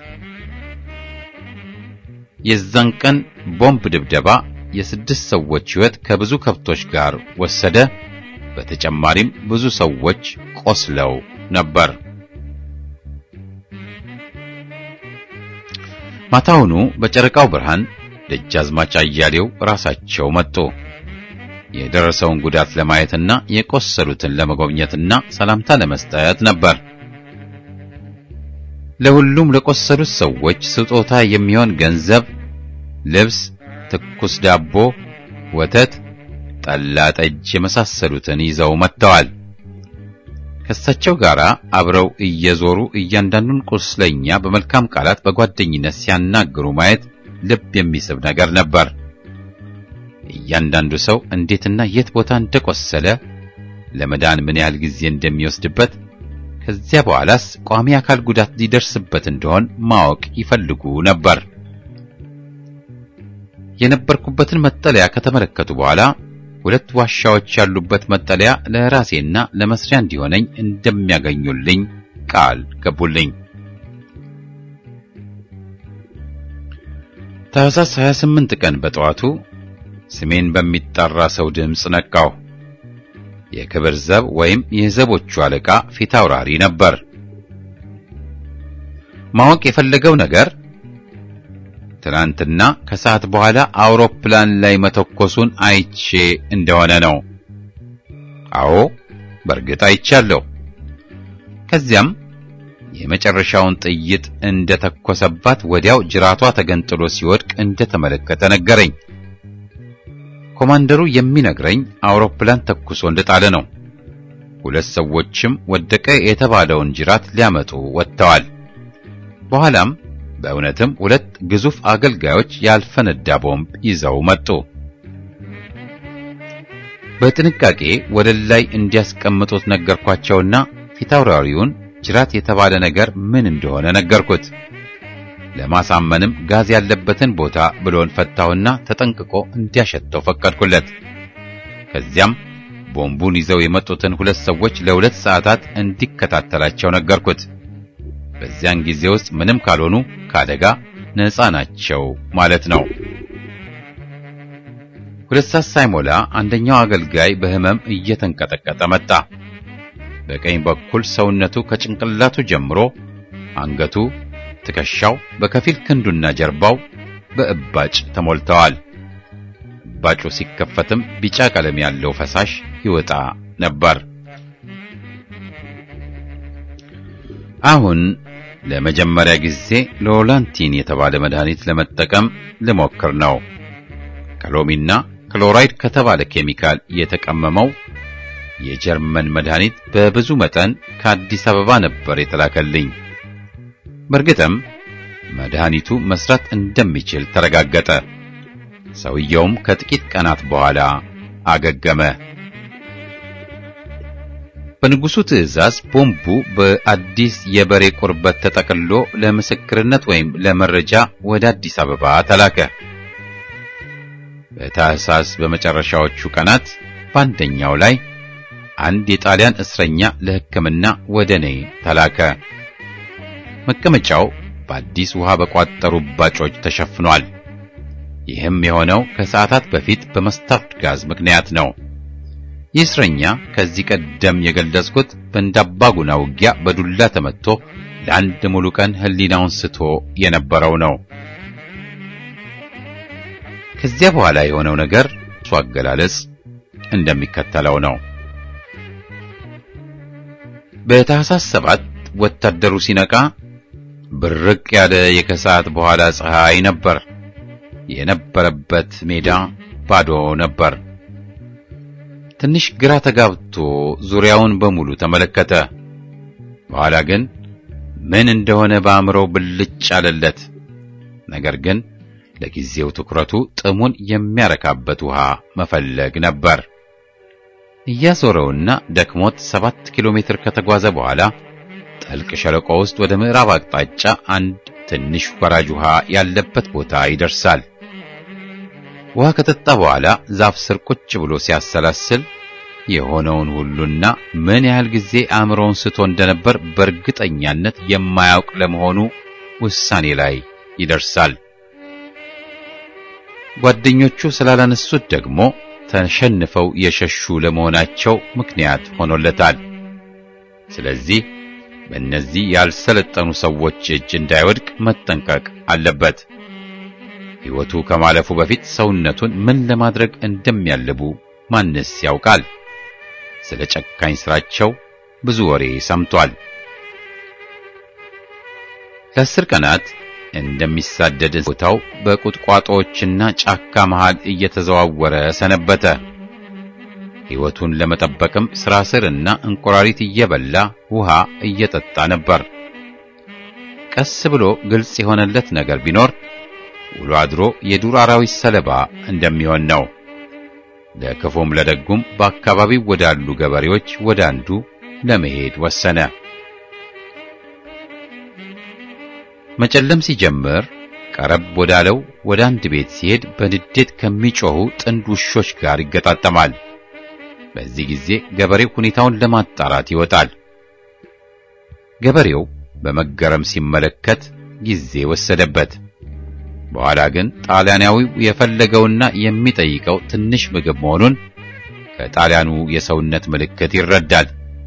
[SPEAKER 1] የዛን ቀን ቦምብ ድብደባ የስድስት ሰዎች ሕይወት ከብዙ ከብቶች ጋር ወሰደ። በተጨማሪም ብዙ ሰዎች ቆስለው ነበር። ማታውኑ በጨረቃው ብርሃን ደጃዝማች አያሌው ራሳቸው መጡ። የደረሰውን ጉዳት ለማየትና የቆሰሉትን ለመጎብኘትና ሰላምታ ለመስጠት ነበር። ለሁሉም ለቆሰሉት ሰዎች ስጦታ የሚሆን ገንዘብ፣ ልብስ፣ ትኩስ ዳቦ፣ ወተት፣ ጠላ፣ ጠጅ የመሳሰሉትን ይዘው መጥተዋል። ከእሳቸው ጋር አብረው እየዞሩ እያንዳንዱን ቁስለኛ በመልካም ቃላት በጓደኝነት ሲያናግሩ ማየት ልብ የሚስብ ነገር ነበር። እያንዳንዱ ሰው እንዴትና የት ቦታ እንደቆሰለ ለመዳን ምን ያህል ጊዜ እንደሚወስድበት ከዚያ በኋላስ ቋሚ አካል ጉዳት ሊደርስበት እንደሆን ማወቅ ይፈልጉ ነበር። የነበርኩበትን መጠለያ ከተመለከቱ በኋላ ሁለት ዋሻዎች ያሉበት መጠለያ ለራሴና ለመስሪያ እንዲሆነኝ እንደሚያገኙልኝ ቃል ገቡልኝ። ታኅሳስ 28 ቀን በጠዋቱ ስሜን በሚጠራ ሰው ድምፅ ነቃው። የክብር ዘብ ወይም የዘቦቹ አለቃ ፊት አውራሪ ነበር። ማወቅ የፈለገው ነገር ትናንትና ከሰዓት በኋላ አውሮፕላን ላይ መተኮሱን አይቼ እንደሆነ ነው። አዎ በእርግጥ አይቻለሁ። ከዚያም የመጨረሻውን ጥይት እንደተኮሰባት ወዲያው ጅራቷ ተገንጥሎ ሲወድቅ እንደተመለከተ ነገረኝ። ኮማንደሩ የሚነግረኝ አውሮፕላን ተኩሶ እንደጣለ ነው። ሁለት ሰዎችም ወደቀ የተባለውን ጅራት ሊያመጡ ወጥተዋል። በኋላም በእውነትም ሁለት ግዙፍ አገልጋዮች ያልፈነዳ ቦምብ ይዘው መጡ። በጥንቃቄ ወለል ላይ እንዲያስቀምጡት ነገርኳቸውና ፊታውራሪውን ጅራት የተባለ ነገር ምን እንደሆነ ነገርኩት። ለማሳመንም ጋዝ ያለበትን ቦታ ብሎን ፈታውና ተጠንቅቆ እንዲያሸተው ፈቀድኩለት። ከዚያም ቦምቡን ይዘው የመጡትን ሁለት ሰዎች ለሁለት ሰዓታት እንዲከታተላቸው ነገርኩት። በዚያን ጊዜ ውስጥ ምንም ካልሆኑ ከአደጋ ነፃ ናቸው ማለት ነው። ሁለት ሰዓት ሳይሞላ አንደኛው አገልጋይ በሕመም እየተንቀጠቀጠ መጣ። በቀኝ በኩል ሰውነቱ ከጭንቅላቱ ጀምሮ አንገቱ፣ ትከሻው፣ በከፊል ክንዱና ጀርባው በእባጭ ተሞልተዋል። እባጩ ሲከፈትም ቢጫ ቀለም ያለው ፈሳሽ ይወጣ ነበር። አሁን ለመጀመሪያ ጊዜ ሎላንቲን የተባለ መድኃኒት ለመጠቀም ልሞክር ነው። ከሎሚና ክሎራይድ ከተባለ ኬሚካል የተቀመመው የጀርመን መድኃኒት በብዙ መጠን ከአዲስ አበባ ነበር የተላከልኝ። በእርግጥም መድኃኒቱ መስራት እንደሚችል ተረጋገጠ። ሰውየውም ከጥቂት ቀናት በኋላ አገገመ። በንጉሱ ትዕዛዝ ቦምቡ በአዲስ የበሬ ቁርበት ተጠቅልሎ ለምስክርነት ወይም ለመረጃ ወደ አዲስ አበባ ተላከ። በታህሳስ በመጨረሻዎቹ ቀናት በአንደኛው ላይ አንድ የጣሊያን እስረኛ ለሕክምና ወደ እኔ ተላከ። መቀመጫው በአዲስ ውሃ በቋጠሩ ባጮች ተሸፍኗል። ይህም የሆነው ከሰዓታት በፊት በመስታርድ ጋዝ ምክንያት ነው። ይህ እስረኛ ከዚህ ቀደም የገለጽኩት በእንዳባጉና ውጊያ በዱላ ተመትቶ ለአንድ ሙሉ ቀን ሕሊናውን ስቶ የነበረው ነው። ከዚያ በኋላ የሆነው ነገር እሱ አገላለጽ እንደሚከተለው ነው። በታህሳስ ሰባት ወታደሩ ሲነቃ ብርቅ ያለ የከሰዓት በኋላ ፀሐይ ነበር። የነበረበት ሜዳ ባዶ ነበር። ትንሽ ግራ ተጋብቶ ዙሪያውን በሙሉ ተመለከተ። በኋላ ግን ምን እንደሆነ በአእምሮው ብልጭ አለለት። ነገር ግን ለጊዜው ትኩረቱ ጥሙን የሚያረካበት ውሃ መፈለግ ነበር። እያዞረውና ደክሞት ሰባት ኪሎ ሜትር ከተጓዘ በኋላ ጥልቅ ሸለቆ ውስጥ ወደ ምዕራብ አቅጣጫ አንድ ትንሽ ወራጅ ውሃ ያለበት ቦታ ይደርሳል። ውሃ ከጠጣ በኋላ ዛፍ ስር ቁጭ ብሎ ሲያሰላስል የሆነውን ሁሉና ምን ያህል ጊዜ አእምሮውን ስቶ እንደነበር በእርግጠኛነት የማያውቅ ለመሆኑ ውሳኔ ላይ ይደርሳል። ጓደኞቹ ስላላነሱት ደግሞ ተሸንፈው የሸሹ ለመሆናቸው ምክንያት ሆኖለታል። ስለዚህ በእነዚህ ያልሰለጠኑ ሰዎች እጅ እንዳይወድቅ መጠንቀቅ አለበት። ሕይወቱ ከማለፉ በፊት ሰውነቱን ምን ለማድረግ እንደሚያልቡ ማንስ ያውቃል? ስለ ጨካኝ ስራቸው ብዙ ወሬ ሰምቷል። ለአስር ቀናት እንደሚሳደድ ቦታው በቁጥቋጦዎችና ጫካ መሃል እየተዘዋወረ ሰነበተ። ሕይወቱን ለመጠበቅም ስራ ስርና እንቁራሪት እየበላ ውሃ እየጠጣ ነበር። ቀስ ብሎ ግልጽ የሆነለት ነገር ቢኖር ውሎ አድሮ የዱር አራዊት ሰለባ እንደሚሆን ነው። ለክፉም ለደጉም በአካባቢው ወዳሉ ገበሬዎች ወደ አንዱ ለመሄድ ወሰነ። መጨለም ሲጀምር ቀረብ ወዳለው ወደ አንድ ቤት ሲሄድ በንዴት ከሚጮኹ ጥንድ ውሾች ጋር ይገጣጠማል። በዚህ ጊዜ ገበሬው ሁኔታውን ለማጣራት ይወጣል። ገበሬው በመገረም ሲመለከት ጊዜ ወሰደበት። በኋላ ግን ጣሊያናዊው የፈለገውና የሚጠይቀው ትንሽ ምግብ መሆኑን ከጣሊያኑ የሰውነት ምልክት ይረዳል።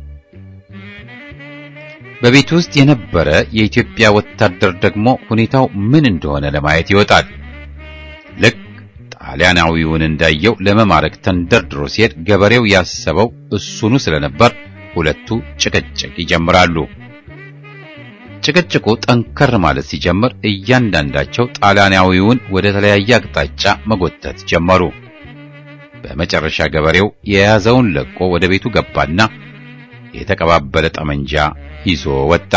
[SPEAKER 1] በቤት ውስጥ የነበረ የኢትዮጵያ ወታደር ደግሞ ሁኔታው ምን እንደሆነ ለማየት ይወጣል። ልክ ጣሊያናዊውን እንዳየው ለመማረክ ተንደርድሮ ሲሄድ ገበሬው ያሰበው እሱኑ ስለነበር ሁለቱ ጭቅጭቅ ይጀምራሉ። ጭቅጭቁ ጠንከር ማለት ሲጀምር እያንዳንዳቸው ጣሊያናዊውን ወደ ተለያየ አቅጣጫ መጎተት ጀመሩ። በመጨረሻ ገበሬው የያዘውን ለቆ ወደ ቤቱ ገባና የተቀባበለ ጠመንጃ ይዞ ወጣ።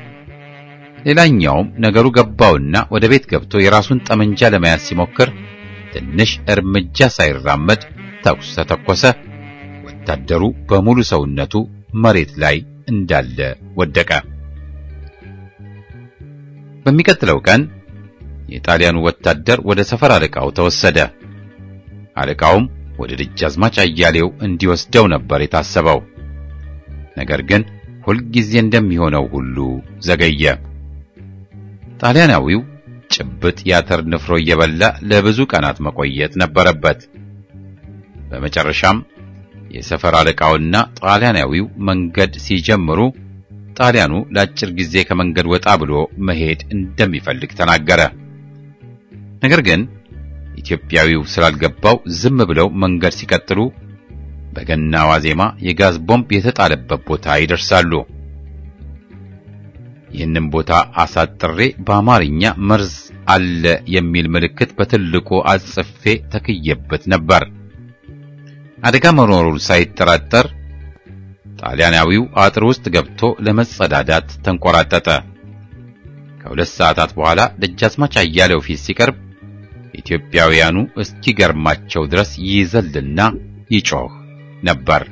[SPEAKER 1] ሌላኛውም ነገሩ ገባውና ወደ ቤት ገብቶ የራሱን ጠመንጃ ለመያዝ ሲሞክር ትንሽ እርምጃ ሳይራመድ ተኩስ ተተኮሰ። ወታደሩ በሙሉ ሰውነቱ መሬት ላይ እንዳለ ወደቀ። በሚቀጥለው ቀን የጣሊያኑ ወታደር ወደ ሰፈር አለቃው ተወሰደ። አለቃውም ወደ ደጃዝማች አያሌው እንዲወስደው ነበር የታሰበው። ነገር ግን ሁልጊዜ እንደሚሆነው ሁሉ ዘገየ። ጣሊያናዊው ጭብጥ ያተር ንፍሮ እየበላ ለብዙ ቀናት መቆየት ነበረበት። በመጨረሻም የሰፈር አለቃውና ጣሊያናዊው መንገድ ሲጀምሩ ጣሊያኑ ለአጭር ጊዜ ከመንገድ ወጣ ብሎ መሄድ እንደሚፈልግ ተናገረ። ነገር ግን ኢትዮጵያዊው ስላልገባው ዝም ብለው መንገድ ሲቀጥሉ በገና ዋዜማ የጋዝ ቦምብ የተጣለበት ቦታ ይደርሳሉ። ይህንን ቦታ አሳጥሬ በአማርኛ መርዝ አለ የሚል ምልክት በትልቁ አጽፌ ተክየበት ነበር። አደጋ መኖሩን ሳይጠራጠር ጣሊያናዊው አጥር ውስጥ ገብቶ ለመጸዳዳት ተንቆራጠጠ። ከሁለት ሰዓታት በኋላ ደጃዝማች አያሌው ፊት ሲቀርብ ኢትዮጵያውያኑ እስኪገርማቸው ድረስ ይዘልና ይጮህ ነበር።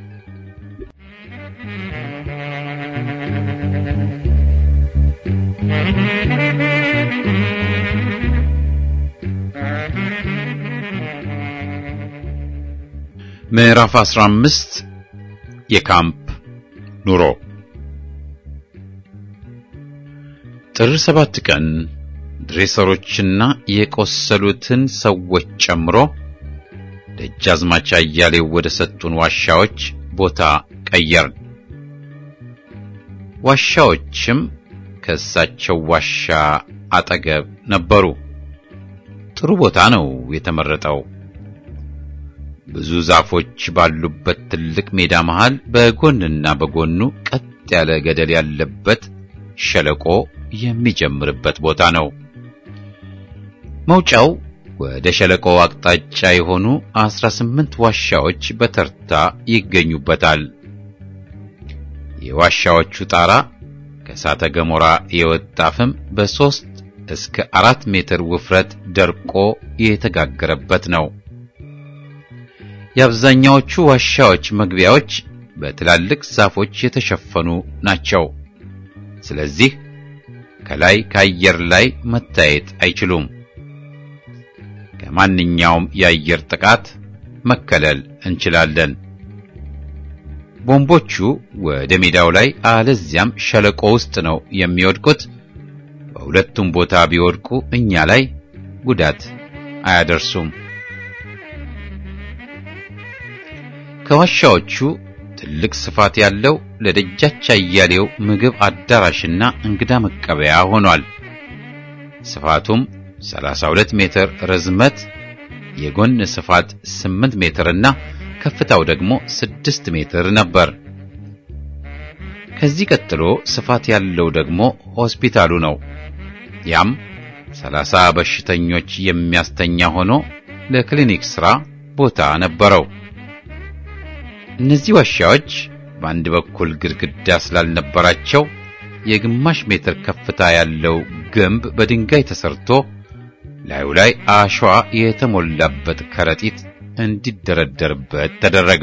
[SPEAKER 1] ምዕራፍ 15 የካምፕ ኑሮ ጥር ሰባት ቀን ድሬሰሮችና የቆሰሉትን ሰዎች ጨምሮ ደጃዝማች አያሌው ወደ ሰጡን ዋሻዎች ቦታ ቀየርን። ዋሻዎችም ከእሳቸው ዋሻ አጠገብ ነበሩ። ጥሩ ቦታ ነው የተመረጠው። ብዙ ዛፎች ባሉበት ትልቅ ሜዳ መሃል በጎንና በጎኑ ቀጥ ያለ ገደል ያለበት ሸለቆ የሚጀምርበት ቦታ ነው። መውጫው ወደ ሸለቆው አቅጣጫ የሆኑ አስራ ስምንት ዋሻዎች በተርታ ይገኙበታል። የዋሻዎቹ ጣራ ከእሳተ ገሞራ የወጣ ፍም በሦስት እስከ አራት ሜትር ውፍረት ደርቆ የተጋገረበት ነው። የአብዛኛዎቹ ዋሻዎች መግቢያዎች በትላልቅ ዛፎች የተሸፈኑ ናቸው። ስለዚህ ከላይ ከአየር ላይ መታየት አይችሉም። ከማንኛውም የአየር ጥቃት መከለል እንችላለን። ቦምቦቹ ወደ ሜዳው ላይ አለዚያም ሸለቆ ውስጥ ነው የሚወድቁት። በሁለቱም ቦታ ቢወድቁ እኛ ላይ ጉዳት አያደርሱም። ከዋሻዎቹ ትልቅ ስፋት ያለው ለደጃች አያሌው ምግብ አዳራሽና እንግዳ መቀበያ ሆኗል። ስፋቱም 32 ሜትር ርዝመት፣ የጎን ስፋት 8 ሜትርና ከፍታው ደግሞ 6 ሜትር ነበር። ከዚህ ቀጥሎ ስፋት ያለው ደግሞ ሆስፒታሉ ነው። ያም 30 በሽተኞች የሚያስተኛ ሆኖ ለክሊኒክ ሥራ ቦታ ነበረው። እነዚህ ዋሻዎች በአንድ በኩል ግድግዳ ስላልነበራቸው የግማሽ ሜትር ከፍታ ያለው ግንብ በድንጋይ ተሰርቶ ላዩ ላይ አሸዋ የተሞላበት ከረጢት እንዲደረደርበት ተደረገ።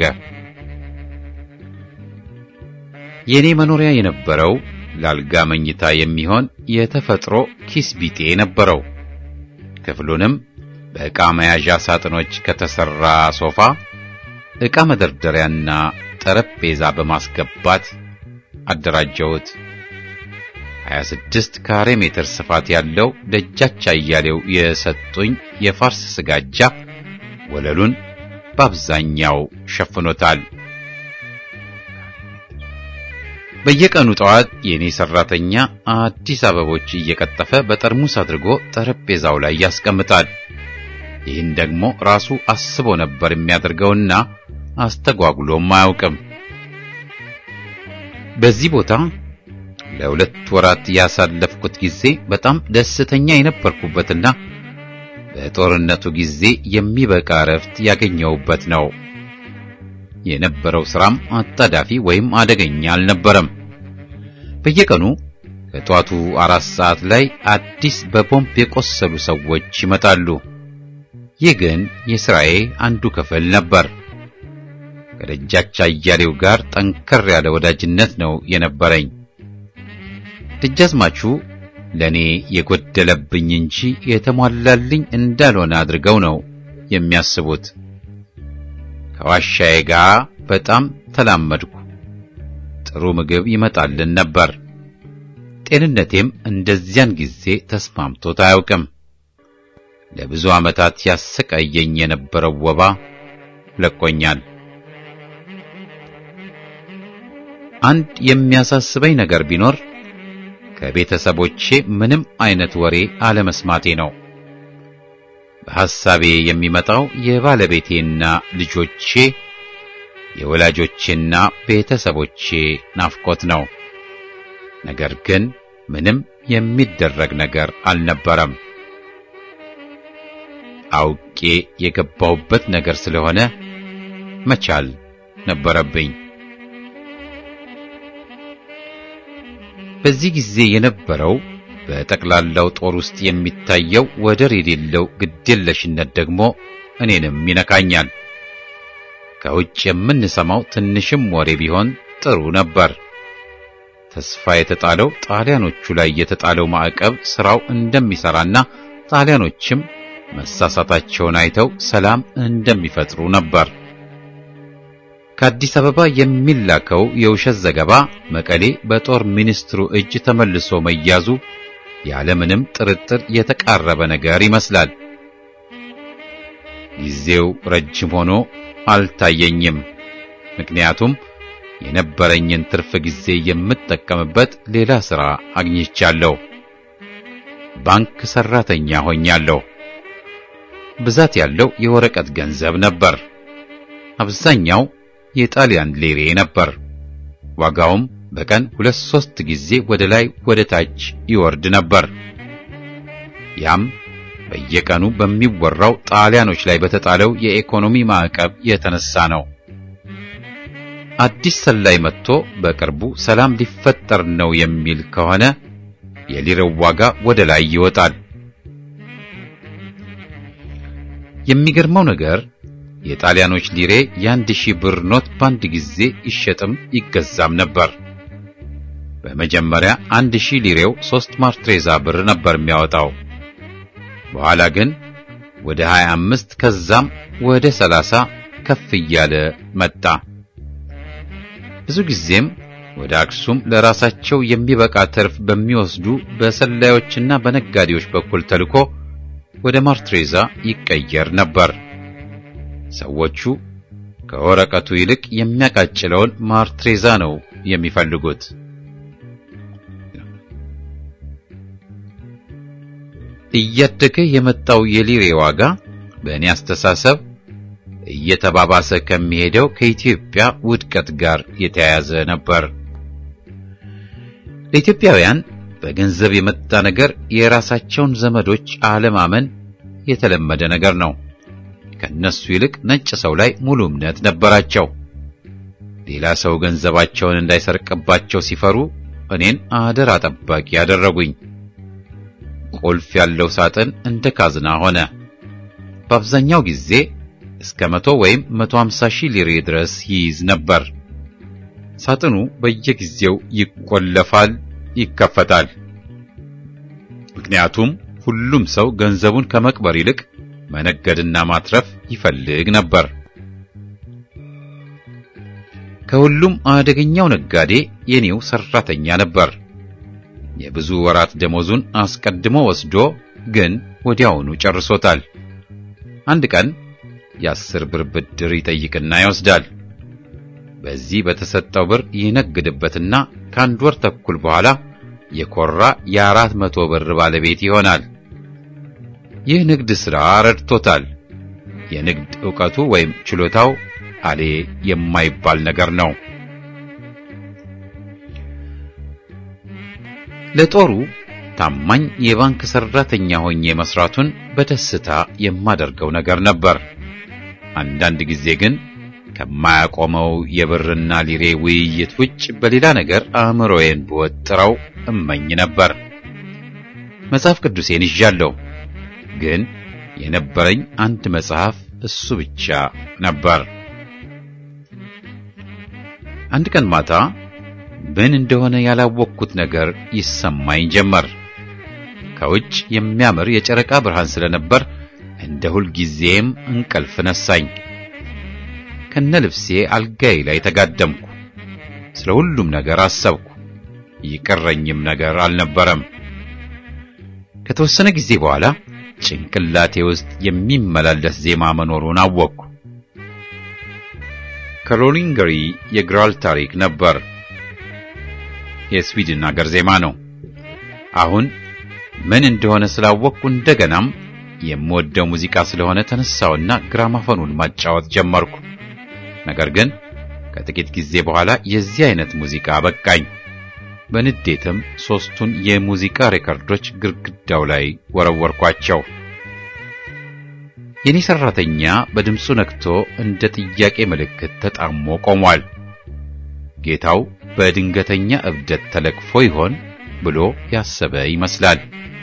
[SPEAKER 1] የኔ መኖሪያ የነበረው ለአልጋ መኝታ የሚሆን የተፈጥሮ ኪስ ቢጤ ነበረው። ክፍሉንም በዕቃ መያዣ ሳጥኖች ከተሰራ ሶፋ ዕቃ መደርደሪያና ጠረጴዛ በማስገባት አደራጀሁት። 26 ካሬ ሜትር ስፋት ያለው ደጃች አያሌው የሰጡኝ የፋርስ ስጋጃ ወለሉን በአብዛኛው ሸፍኖታል። በየቀኑ ጠዋት የኔ ሰራተኛ አዲስ አበቦች እየቀጠፈ በጠርሙስ አድርጎ ጠረጴዛው ላይ ያስቀምጣል። ይህን ደግሞ ራሱ አስቦ ነበር የሚያደርገውና አስተጓጉሎም አያውቅም። በዚህ ቦታ ለሁለት ወራት ያሳለፍኩት ጊዜ በጣም ደስተኛ የነበርኩበትና በጦርነቱ ጊዜ የሚበቃ እረፍት ያገኘሁበት ነው። የነበረው ስራም አጣዳፊ ወይም አደገኛ አልነበረም። በየቀኑ ከጧቱ አራት ሰዓት ላይ አዲስ በቦምብ የቆሰሉ ሰዎች ይመጣሉ። ይህ ግን የሥራዬ አንዱ ክፍል ነበር። ከደጃች አያሌው ጋር ጠንከር ያለ ወዳጅነት ነው የነበረኝ። ደጃዝማቹ ለእኔ የጎደለብኝ እንጂ የተሟላልኝ እንዳልሆነ አድርገው ነው የሚያስቡት። ከዋሻዬ ጋር በጣም ተላመድኩ። ጥሩ ምግብ ይመጣልን ነበር። ጤንነቴም እንደዚያን ጊዜ ተስማምቶት አያውቅም። ለብዙ ዓመታት ያሰቃየኝ የነበረው ወባ ለቆኛል። አንድ የሚያሳስበኝ ነገር ቢኖር ከቤተሰቦቼ ምንም አይነት ወሬ አለመስማቴ ነው። በሐሳቤ የሚመጣው የባለቤቴና ልጆቼ፣ የወላጆቼና ቤተሰቦቼ ናፍቆት ነው። ነገር ግን ምንም የሚደረግ ነገር አልነበረም። አውቄ የገባሁበት ነገር ስለሆነ መቻል ነበረብኝ። በዚህ ጊዜ የነበረው በጠቅላላው ጦር ውስጥ የሚታየው ወደር የሌለው ግዴለሽነት ደግሞ እኔንም ይነካኛል። ከውጭ የምንሰማው ትንሽም ወሬ ቢሆን ጥሩ ነበር። ተስፋ የተጣለው ጣሊያኖቹ ላይ የተጣለው ማዕቀብ ስራው እንደሚሰራና ጣሊያኖችም መሳሳታቸውን አይተው ሰላም እንደሚፈጥሩ ነበር። ከአዲስ አበባ የሚላከው የውሸት ዘገባ መቀሌ በጦር ሚኒስትሩ እጅ ተመልሶ መያዙ ያለምንም ጥርጥር የተቃረበ ነገር ይመስላል። ጊዜው ረጅም ሆኖ አልታየኝም። ምክንያቱም የነበረኝን ትርፍ ጊዜ የምጠቀምበት ሌላ ሥራ አግኝቻለሁ። ባንክ ሠራተኛ ሆኛለሁ። ብዛት ያለው የወረቀት ገንዘብ ነበር። አብዛኛው የጣሊያን ሌሬ ነበር። ዋጋውም በቀን ሁለት ሶስት ጊዜ ወደ ላይ ወደ ታች ይወርድ ነበር። ያም በየቀኑ በሚወራው ጣሊያኖች ላይ በተጣለው የኢኮኖሚ ማዕቀብ የተነሳ ነው። አዲስ ሰላይ መጥቶ በቅርቡ ሰላም ሊፈጠር ነው የሚል ከሆነ የሊረው ዋጋ ወደ ላይ ይወጣል። የሚገርመው ነገር የጣሊያኖች ሊሬ የአንድ ሺህ ብር ኖት በአንድ ጊዜ ይሸጥም ይገዛም ነበር። በመጀመሪያ አንድ ሺህ ሊሬው ሶስት ማርትሬዛ ብር ነበር የሚያወጣው። በኋላ ግን ወደ 25 ከዛም ወደ 30 ከፍ እያለ መጣ። ብዙ ጊዜም ወደ አክሱም ለራሳቸው የሚበቃ ትርፍ በሚወስዱ በሰላዮችና በነጋዴዎች በኩል ተልኮ ወደ ማርትሬዛ ይቀየር ነበር። ሰዎቹ ከወረቀቱ ይልቅ የሚያቃጭለውን ማርትሬዛ ነው የሚፈልጉት። እያደገ የመጣው የሊሬ ዋጋ በእኔ አስተሳሰብ እየተባባሰ ከሚሄደው ከኢትዮጵያ ውድቀት ጋር የተያያዘ ነበር። ለኢትዮጵያውያን በገንዘብ የመጣ ነገር የራሳቸውን ዘመዶች አለማመን የተለመደ ነገር ነው። ከነሱ ይልቅ ነጭ ሰው ላይ ሙሉ እምነት ነበራቸው። ሌላ ሰው ገንዘባቸውን እንዳይሰርቅባቸው ሲፈሩ እኔን አደራ ጠባቂ ያደረጉኝ። ቁልፍ ያለው ሳጥን እንደ ካዝና ሆነ። በአብዛኛው ጊዜ እስከ መቶ ወይም መቶ ሃምሳ ሺህ ሊሬ ድረስ ይይዝ ነበር። ሳጥኑ በየጊዜው ይቆለፋል፣ ይከፈታል። ምክንያቱም ሁሉም ሰው ገንዘቡን ከመቅበር ይልቅ መነገድና ማትረፍ ይፈልግ ነበር። ከሁሉም አደገኛው ነጋዴ የኔው ሰራተኛ ነበር። የብዙ ወራት ደሞዙን አስቀድሞ ወስዶ ግን ወዲያውኑ ጨርሶታል። አንድ ቀን የአስር ብር ብድር ይጠይቅና ይወስዳል። በዚህ በተሰጠው ብር ይነግድበትና ከአንድ ወር ተኩል በኋላ የኮራ የአራት መቶ ብር ባለቤት ይሆናል። ይህ ንግድ ሥራ ረድቶታል። የንግድ ዕውቀቱ ወይም ችሎታው አሌ የማይባል ነገር ነው። ለጦሩ ታማኝ የባንክ ሰራተኛ ሆኜ መስራቱን በደስታ የማደርገው ነገር ነበር። አንዳንድ ጊዜ ግን ከማያቆመው የብርና ሊሬ ውይይት ውጭ በሌላ ነገር አእምሮዬን ብወጥረው እመኝ ነበር። መጽሐፍ ቅዱሴን ይዣለሁ፣ ግን የነበረኝ አንድ መጽሐፍ እሱ ብቻ ነበር። አንድ ቀን ማታ ምን እንደሆነ ያላወቅኩት ነገር ይሰማኝ ጀመር። ከውጭ የሚያምር የጨረቃ ብርሃን ስለነበር እንደ ሁል ጊዜም እንቅልፍ ነሳኝ። ከነ ልብሴ አልጋዬ ላይ ተጋደምኩ። ስለ ሁሉም ነገር አሰብኩ። ይቀረኝም ነገር አልነበረም። ከተወሰነ ጊዜ በኋላ ጭንቅላቴ ውስጥ የሚመላለስ ዜማ መኖሩን አወቅኩ። ከሮሊንገሪ የግራል ታሪክ ነበር። የስዊድን አገር ዜማ ነው። አሁን ምን እንደሆነ ስላወቅኩ እንደገናም የምወደው ሙዚቃ ስለሆነ ተነሳውና ግራማፎኑን ማጫወት ጀመርኩ። ነገር ግን ከጥቂት ጊዜ በኋላ የዚህ አይነት ሙዚቃ በቃኝ። በንዴትም ሦስቱን የሙዚቃ ሬከርዶች ግድግዳው ላይ ወረወርኳቸው። የኔ ሠራተኛ በድምፁ ነክቶ እንደ ጥያቄ ምልክት ተጣሞ ቆሟል። ጌታው በድንገተኛ እብደት ተለቅፎ ይሆን ብሎ ያሰበ ይመስላል።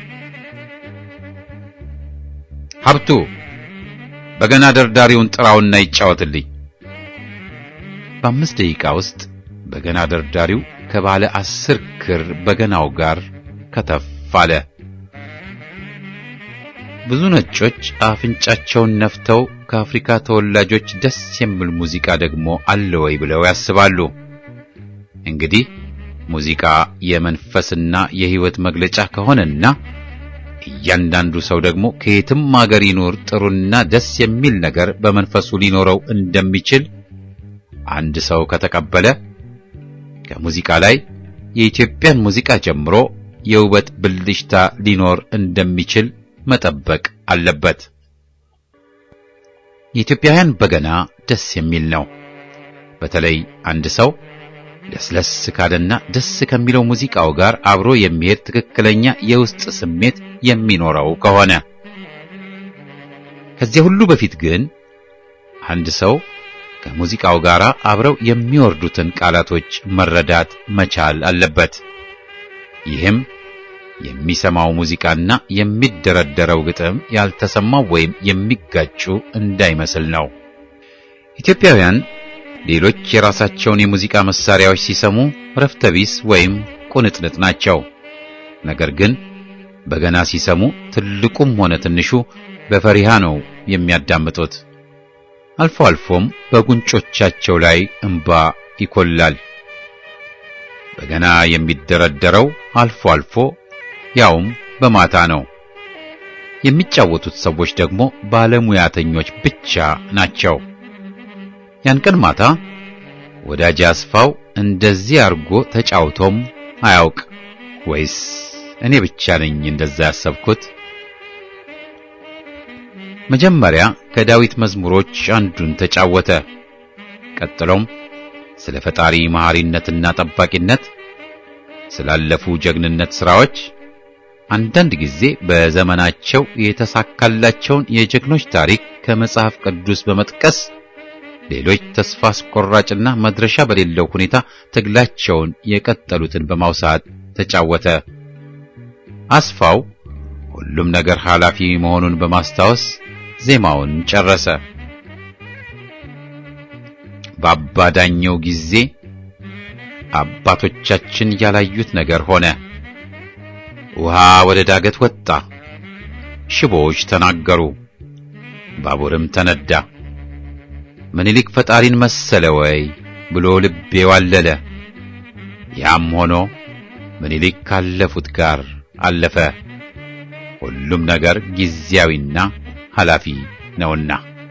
[SPEAKER 1] ሀብቱ በገና ደርዳሪውን ጥራውና ይጫወትልኝ። በአምስት ደቂቃ ውስጥ በገና ደርዳሪው ከባለ አስር ክር በገናው ጋር ከተፍ አለ። ብዙ ነጮች አፍንጫቸውን ነፍተው ከአፍሪካ ተወላጆች ደስ የሚል ሙዚቃ ደግሞ አለ ወይ ብለው ያስባሉ። እንግዲህ ሙዚቃ የመንፈስና የሕይወት መግለጫ ከሆነና እያንዳንዱ ሰው ደግሞ ከየትም አገር ይኖር ጥሩና ደስ የሚል ነገር በመንፈሱ ሊኖረው እንደሚችል አንድ ሰው ከተቀበለ ከሙዚቃ ላይ የኢትዮጵያን ሙዚቃ ጀምሮ የውበት ብልሽታ ሊኖር እንደሚችል መጠበቅ አለበት። የኢትዮጵያውያን በገና ደስ የሚል ነው። በተለይ አንድ ሰው ለስለስ ካለና ደስ ከሚለው ሙዚቃው ጋር አብሮ የሚሄድ ትክክለኛ የውስጥ ስሜት የሚኖረው ከሆነ። ከዚያ ሁሉ በፊት ግን አንድ ሰው ከሙዚቃው ጋር አብረው የሚወርዱትን ቃላቶች መረዳት መቻል አለበት። ይህም የሚሰማው ሙዚቃና የሚደረደረው ግጥም ያልተሰማው ወይም የሚጋጩ እንዳይመስል ነው። ኢትዮጵያውያን ሌሎች የራሳቸውን የሙዚቃ መሳሪያዎች ሲሰሙ ረፍተቢስ ወይም ቁንጥንጥ ናቸው። ነገር ግን በገና ሲሰሙ ትልቁም ሆነ ትንሹ በፈሪሃ ነው የሚያዳምጡት። አልፎ አልፎም በጉንጮቻቸው ላይ እንባ ይኮላል። በገና የሚደረደረው አልፎ አልፎ ያውም በማታ ነው። የሚጫወቱት ሰዎች ደግሞ ባለሙያተኞች ብቻ ናቸው። ያን ቀን ማታ ወዳጅ አስፋው እንደዚህ አርጎ ተጫውቶም አያውቅ ወይስ እኔ ብቻ ነኝ እንደዛ ያሰብኩት? መጀመሪያ ከዳዊት መዝሙሮች አንዱን ተጫወተ። ቀጥሎም ስለ ፈጣሪ መሐሪነትና ጠባቂነት፣ ስላለፉ ጀግንነት ሥራዎች፣ አንዳንድ ጊዜ በዘመናቸው የተሳካላቸውን የጀግኖች ታሪክ ከመጽሐፍ ቅዱስ በመጥቀስ ሌሎች ተስፋ አስቆራጭና መድረሻ በሌለው ሁኔታ ትግላቸውን የቀጠሉትን በማውሳት ተጫወተ። አስፋው ሁሉም ነገር ኃላፊ መሆኑን በማስታወስ ዜማውን ጨረሰ። በአባዳኘው ጊዜ አባቶቻችን ያላዩት ነገር ሆነ። ውሃ ወደ ዳገት ወጣ፣ ሽቦዎች ተናገሩ፣ ባቡርም ተነዳ። ምኒልክ ፈጣሪን መሰለ ወይ ብሎ ልቤ ዋለለ። ያም ሆኖ ምኒልክ ካለፉት ጋር አለፈ። ሁሉም ነገር ጊዜያዊና ኃላፊ ነውና።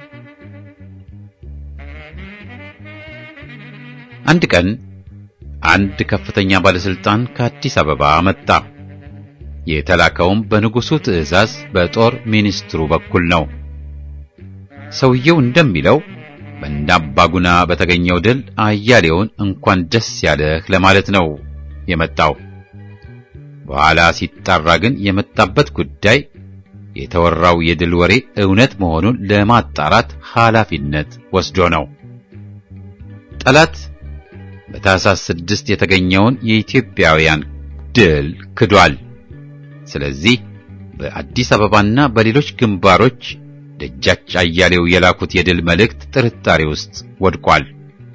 [SPEAKER 1] አንድ ቀን አንድ ከፍተኛ ባለስልጣን ከአዲስ አበባ መጣ። የተላከውም በንጉሡ ትዕዛዝ በጦር ሚኒስትሩ በኩል ነው። ሰውየው እንደሚለው በእንዳባጉና በተገኘው ድል አያሌውን እንኳን ደስ ያለህ ለማለት ነው የመጣው። በኋላ ሲጣራ ግን የመጣበት ጉዳይ የተወራው የድል ወሬ እውነት መሆኑን ለማጣራት ኃላፊነት ወስዶ ነው። ጠላት በታኅሳስ ስድስት የተገኘውን የኢትዮጵያውያን ድል ክዷል። ስለዚህ በአዲስ አበባና በሌሎች ግንባሮች ደጃች አያሌው የላኩት የድል መልእክት ጥርጣሬ ውስጥ ወድቋል።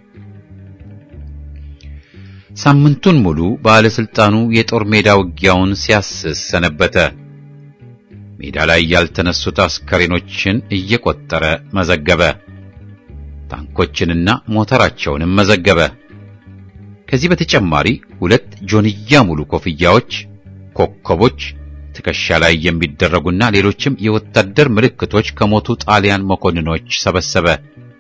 [SPEAKER 1] ሳምንቱን ሙሉ ባለስልጣኑ የጦር ሜዳ ውጊያውን ሲያስስ ሰነበተ። ሜዳ ላይ ያልተነሱት አስከሬኖችን እየቆጠረ መዘገበ። ታንኮችንና ሞተራቸውንም መዘገበ። ከዚህ በተጨማሪ ሁለት ጆንያ ሙሉ ኮፍያዎች፣ ኮከቦች፣ ትከሻ ላይ የሚደረጉና ሌሎችም የወታደር ምልክቶች ከሞቱ ጣሊያን መኮንኖች ሰበሰበ።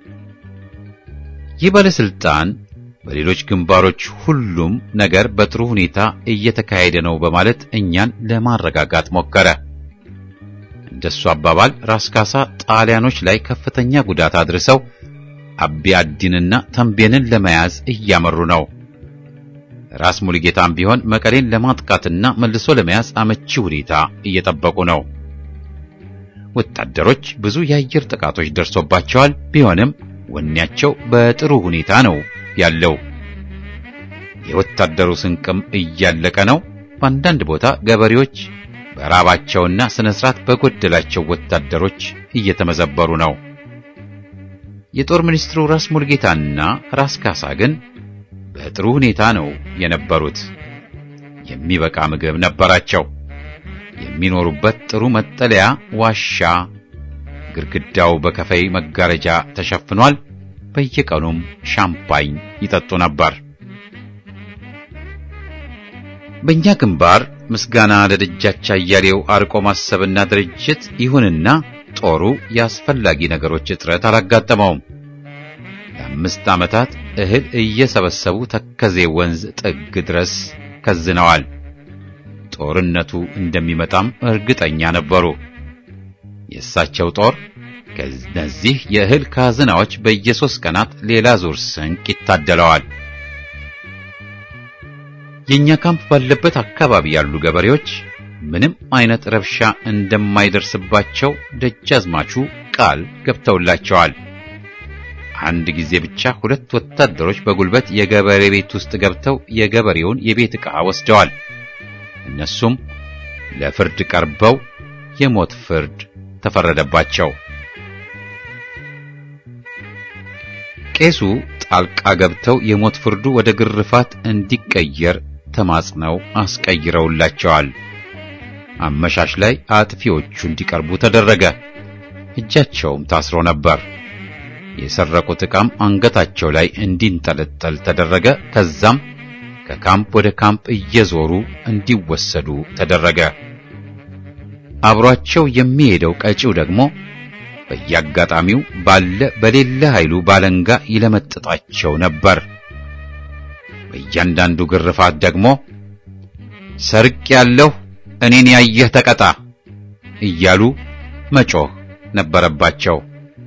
[SPEAKER 1] ይህ ባለስልጣን በሌሎች ግንባሮች ሁሉም ነገር በጥሩ ሁኔታ እየተካሄደ ነው በማለት እኛን ለማረጋጋት ሞከረ። እንደሱ አባባል ራስ ካሳ ጣሊያኖች ላይ ከፍተኛ ጉዳት አድርሰው አቢ አዲንና ተንቤንን ለመያዝ እያመሩ ነው። ራስ ሙሉጌታም ቢሆን መቀሌን ለማጥቃትና መልሶ ለመያዝ አመቺ ሁኔታ እየጠበቁ ነው። ወታደሮች ብዙ የአየር ጥቃቶች ደርሶባቸዋል። ቢሆንም ወኔያቸው በጥሩ ሁኔታ ነው ያለው። የወታደሩ ስንቅም እያለቀ ነው። በአንዳንድ ቦታ ገበሬዎች በራባቸውና ስነ ስርዓት በጎደላቸው ወታደሮች እየተመዘበሩ ነው። የጦር ሚኒስትሩ ራስ ሙልጌታና ራስ ካሳ ግን በጥሩ ሁኔታ ነው የነበሩት። የሚበቃ ምግብ ነበራቸው። የሚኖሩበት ጥሩ መጠለያ ዋሻ፣ ግድግዳው በከፈይ መጋረጃ ተሸፍኗል። በየቀኑም ሻምፓኝ ይጠጡ ነበር። በእኛ ግንባር ምስጋና ለደጃች አያሌው አርቆ ማሰብና ድርጅት ይሁንና ጦሩ የአስፈላጊ ነገሮች እጥረት አላጋጠመውም። ለአምስት ዓመታት እህል እየሰበሰቡ ተከዜ ወንዝ ጥግ ድረስ ከዝነዋል። ጦርነቱ እንደሚመጣም እርግጠኛ ነበሩ። የእሳቸው ጦር ከነዚህ የእህል ካዝናዎች በየሦስት ቀናት ሌላ ዙር ስንቅ ይታደለዋል። የእኛ ካምፕ ባለበት አካባቢ ያሉ ገበሬዎች ምንም አይነት ረብሻ እንደማይደርስባቸው ደጃዝማቹ ቃል ገብተውላቸዋል። አንድ ጊዜ ብቻ ሁለት ወታደሮች በጉልበት የገበሬ ቤት ውስጥ ገብተው የገበሬውን የቤት ዕቃ ወስደዋል። እነሱም ለፍርድ ቀርበው የሞት ፍርድ ተፈረደባቸው። ቄሱ ጣልቃ ገብተው የሞት ፍርዱ ወደ ግርፋት እንዲቀየር ተማጽነው አስቀይረውላቸዋል። አመሻሽ ላይ አጥፊዎቹ እንዲቀርቡ ተደረገ። እጃቸውም ታስሮ ነበር። የሰረቁት ዕቃም አንገታቸው ላይ እንዲንጠለጠል ተደረገ። ከዛም ከካምፕ ወደ ካምፕ እየዞሩ እንዲወሰዱ ተደረገ። አብሯቸው የሚሄደው ቀጪው ደግሞ በየአጋጣሚው ባለ በሌለ ኃይሉ ባለንጋ ይለመጥጣቸው ነበር። በእያንዳንዱ ግርፋት ደግሞ ሰርቅ ያለሁ እኔን ያየህ ተቀጣ እያሉ መጮህ ነበረባቸው።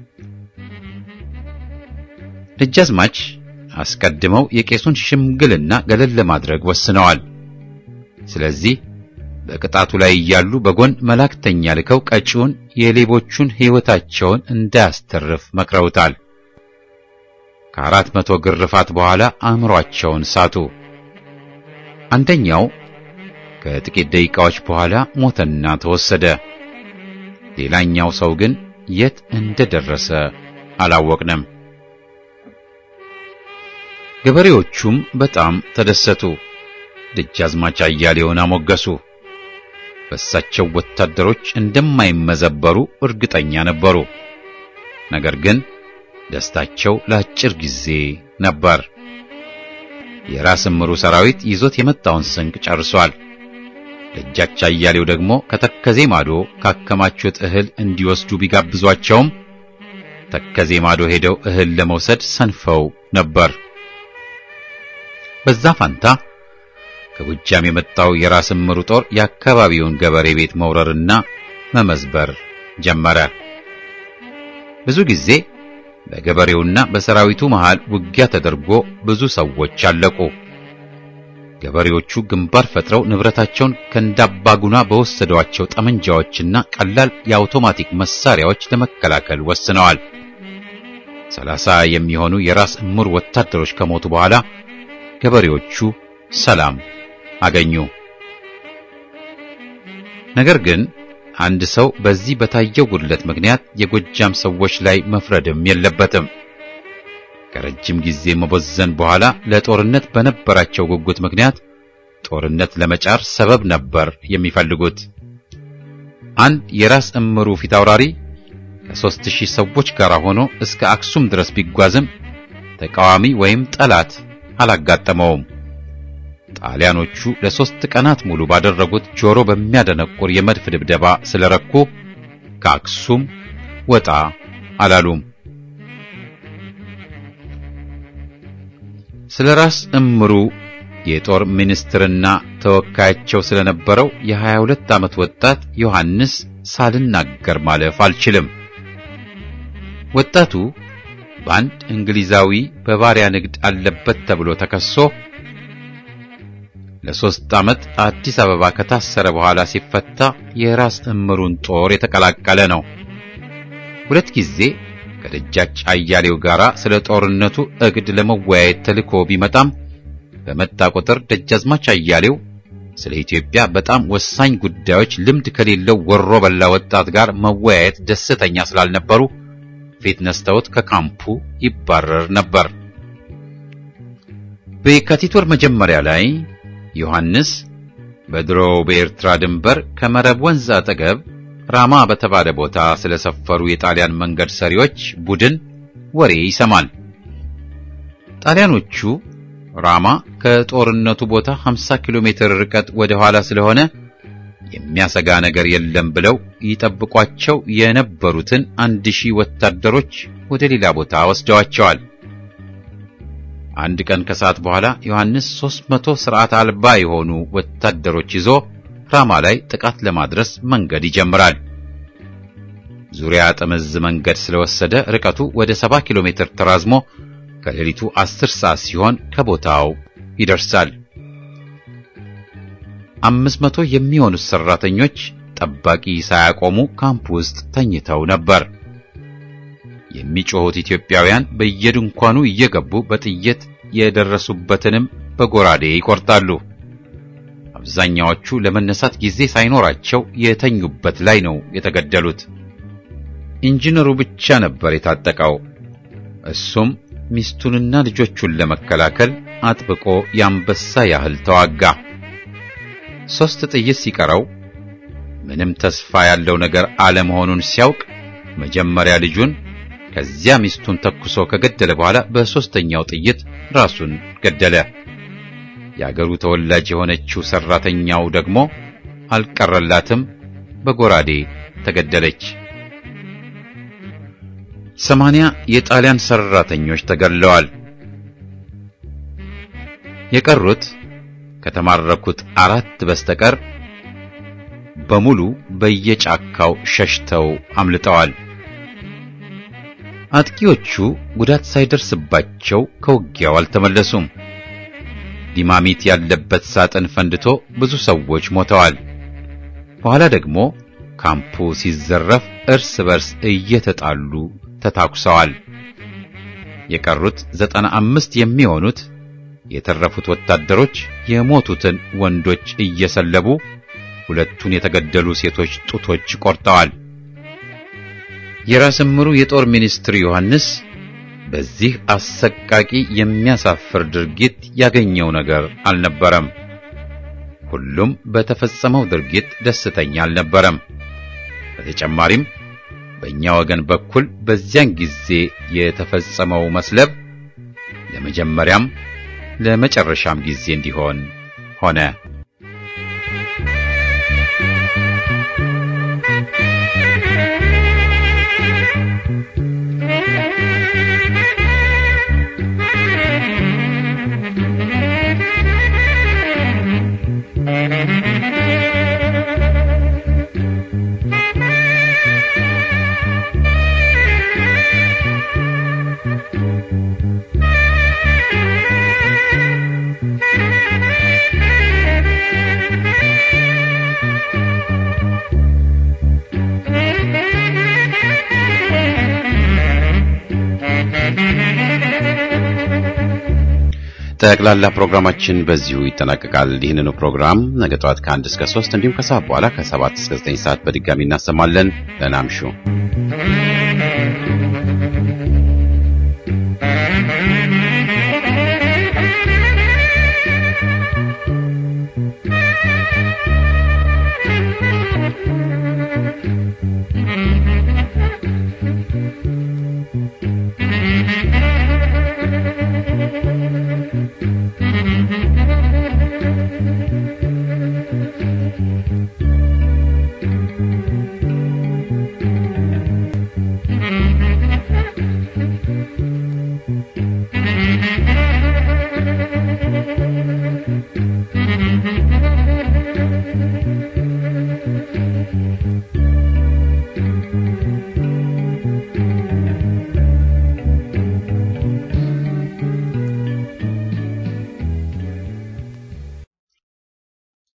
[SPEAKER 1] ደጃዝማች አስቀድመው የቄሱን ሽምግልና ገለል ለማድረግ ወስነዋል። ስለዚህ በቅጣቱ ላይ እያሉ በጎን መላእክተኛ ልከው ቀጪውን የሌቦቹን ሕይወታቸውን እንዳያስተርፍ መክረውታል። ከአራት መቶ ግርፋት በኋላ አእምሯቸውን ሳቱ። አንደኛው ከጥቂት ደቂቃዎች በኋላ ሞተና ተወሰደ። ሌላኛው ሰው ግን የት እንደደረሰ አላወቅንም። ገበሬዎቹም በጣም ተደሰቱ። ደጃዝማች አያሌውን አሞገሱ። በእሳቸው ወታደሮች እንደማይመዘበሩ እርግጠኛ ነበሩ። ነገር ግን ደስታቸው ለአጭር ጊዜ ነበር። የራስ እምሩ ሰራዊት ይዞት የመጣውን ስንቅ ጨርሷል። ደጃች አያሌው ደግሞ ከተከዜ ማዶ ካከማቹት እህል እንዲወስዱ ቢጋብዟቸውም ተከዜ ማዶ ሄደው እህል ለመውሰድ ሰንፈው ነበር። በዛ ፋንታ ከጎጃም የመጣው የራስ እምሩ ጦር የአካባቢውን ገበሬ ቤት መውረርና መመዝበር ጀመረ። ብዙ ጊዜ በገበሬውና በሰራዊቱ መሃል ውጊያ ተደርጎ ብዙ ሰዎች አለቁ። ገበሬዎቹ ግንባር ፈጥረው ንብረታቸውን ከእንዳባጉና በወሰዷቸው ጠመንጃዎችና ቀላል የአውቶማቲክ መሳሪያዎች ለመከላከል ወስነዋል። ሰላሳ የሚሆኑ የራስ እምሩ ወታደሮች ከሞቱ በኋላ ገበሬዎቹ ሰላም አገኙ። ነገር ግን አንድ ሰው በዚህ በታየው ጉድለት ምክንያት የጎጃም ሰዎች ላይ መፍረድም የለበትም። ከረጅም ጊዜ መቦዘን በኋላ ለጦርነት በነበራቸው ጉጉት ምክንያት ጦርነት ለመጫር ሰበብ ነበር የሚፈልጉት። አንድ የራስ እምሩ ፊት አውራሪ ከሦስት ሺህ ሰዎች ጋር ሆኖ እስከ አክሱም ድረስ ቢጓዝም ተቃዋሚ ወይም ጠላት አላጋጠመውም። ጣሊያኖቹ ለሦስት ቀናት ሙሉ ባደረጉት ጆሮ በሚያደነቁር የመድፍ ድብደባ ስለረኩ ከአክሱም ወጣ አላሉም። ስለ ራስ እምሩ የጦር ሚኒስትርና ተወካያቸው ስለነበረው የሀያ ሁለት ዓመት ወጣት ዮሐንስ ሳልናገር ማለፍ አልችልም። ወጣቱ በአንድ እንግሊዛዊ በባሪያ ንግድ አለበት ተብሎ ተከሶ ለሶስት ዓመት አዲስ አበባ ከታሰረ በኋላ ሲፈታ የራስ እምሩን ጦር የተቀላቀለ ነው። ሁለት ጊዜ ከደጃች አያሌው ጋር ስለ ጦርነቱ እቅድ ለመወያየት ተልኮ ቢመጣም በመጣ ቁጥር ደጃዝማች አያሌው ስለ ኢትዮጵያ በጣም ወሳኝ ጉዳዮች ልምድ ከሌለው ወሮ በላ ወጣት ጋር መወያየት ደስተኛ ስላልነበሩ ፊት ነስተውት ከካምፑ ይባረር ነበር። በየካቲት ወር መጀመሪያ ላይ ዮሐንስ በድሮው በኤርትራ ድንበር ከመረብ ወንዝ አጠገብ ራማ በተባለ ቦታ ስለሰፈሩ የጣሊያን መንገድ ሰሪዎች ቡድን ወሬ ይሰማል። ጣሊያኖቹ ራማ ከጦርነቱ ቦታ 50 ኪሎ ሜትር ርቀት ወደ ኋላ ስለሆነ የሚያሰጋ ነገር የለም ብለው ይጠብቋቸው የነበሩትን አንድ ሺህ ወታደሮች ወደ ሌላ ቦታ ወስደዋቸዋል። አንድ ቀን ከሰዓት በኋላ ዮሐንስ 300 ስርዓት አልባ የሆኑ ወታደሮች ይዞ ራማ ላይ ጥቃት ለማድረስ መንገድ ይጀምራል። ዙሪያ ጥምዝ መንገድ ስለወሰደ ርቀቱ ወደ 70 ኪሎ ሜትር ተራዝሞ ከሌሊቱ 10 ሰዓት ሲሆን ከቦታው ይደርሳል። አምስት መቶ የሚሆኑት ሰራተኞች ጠባቂ ሳያቆሙ ካምፕ ውስጥ ተኝተው ነበር። የሚጮሁት ኢትዮጵያውያን በየድንኳኑ እየገቡ በጥይት የደረሱበትንም በጎራዴ ይቆርጣሉ። አብዛኛዎቹ ለመነሳት ጊዜ ሳይኖራቸው የተኙበት ላይ ነው የተገደሉት። ኢንጂነሩ ብቻ ነበር የታጠቀው። እሱም ሚስቱንና ልጆቹን ለመከላከል አጥብቆ የአንበሳ ያህል ተዋጋ። ሦስት ጥይት ሲቀረው ምንም ተስፋ ያለው ነገር አለመሆኑን ሲያውቅ መጀመሪያ ልጁን ከዚያ ሚስቱን ተኩሶ ከገደለ በኋላ በሦስተኛው ጥይት ራሱን ገደለ። የአገሩ ተወላጅ የሆነችው ሰራተኛው ደግሞ አልቀረላትም፣ በጎራዴ ተገደለች። ሰማንያ የጣሊያን ሰራተኞች ተገድለዋል። የቀሩት ከተማረኩት አራት በስተቀር በሙሉ በየጫካው ሸሽተው አምልጠዋል። አጥቂዎቹ ጉዳት ሳይደርስባቸው ከውጊያው አልተመለሱም። ዲማሚት ያለበት ሳጥን ፈንድቶ ብዙ ሰዎች ሞተዋል። በኋላ ደግሞ ካምፑ ሲዘረፍ እርስ በርስ እየተጣሉ ተታኩሰዋል። የቀሩት ዘጠና አምስት የሚሆኑት የተረፉት ወታደሮች የሞቱትን ወንዶች እየሰለቡ ሁለቱን የተገደሉ ሴቶች ጡቶች ቆርጠዋል። የራስ እምሩ የጦር ሚኒስትር ዮሐንስ በዚህ አሰቃቂ የሚያሳፍር ድርጊት ያገኘው ነገር አልነበረም። ሁሉም በተፈጸመው ድርጊት ደስተኛ አልነበረም። በተጨማሪም በእኛ ወገን በኩል በዚያን ጊዜ የተፈጸመው መስለብ ለመጀመሪያም ለመጨረሻም ጊዜ እንዲሆን ሆነ። ጠቅላላ ፕሮግራማችን በዚሁ ይጠናቀቃል። ይህንኑ ፕሮግራም ነገ ጠዋት ከአንድ እስከ ሶስት እንዲሁም ከሰዓት በኋላ ከሰባት እስከ ዘጠኝ ሰዓት በድጋሚ እናሰማለን። ደህና እምሹ።
[SPEAKER 4] Thank you.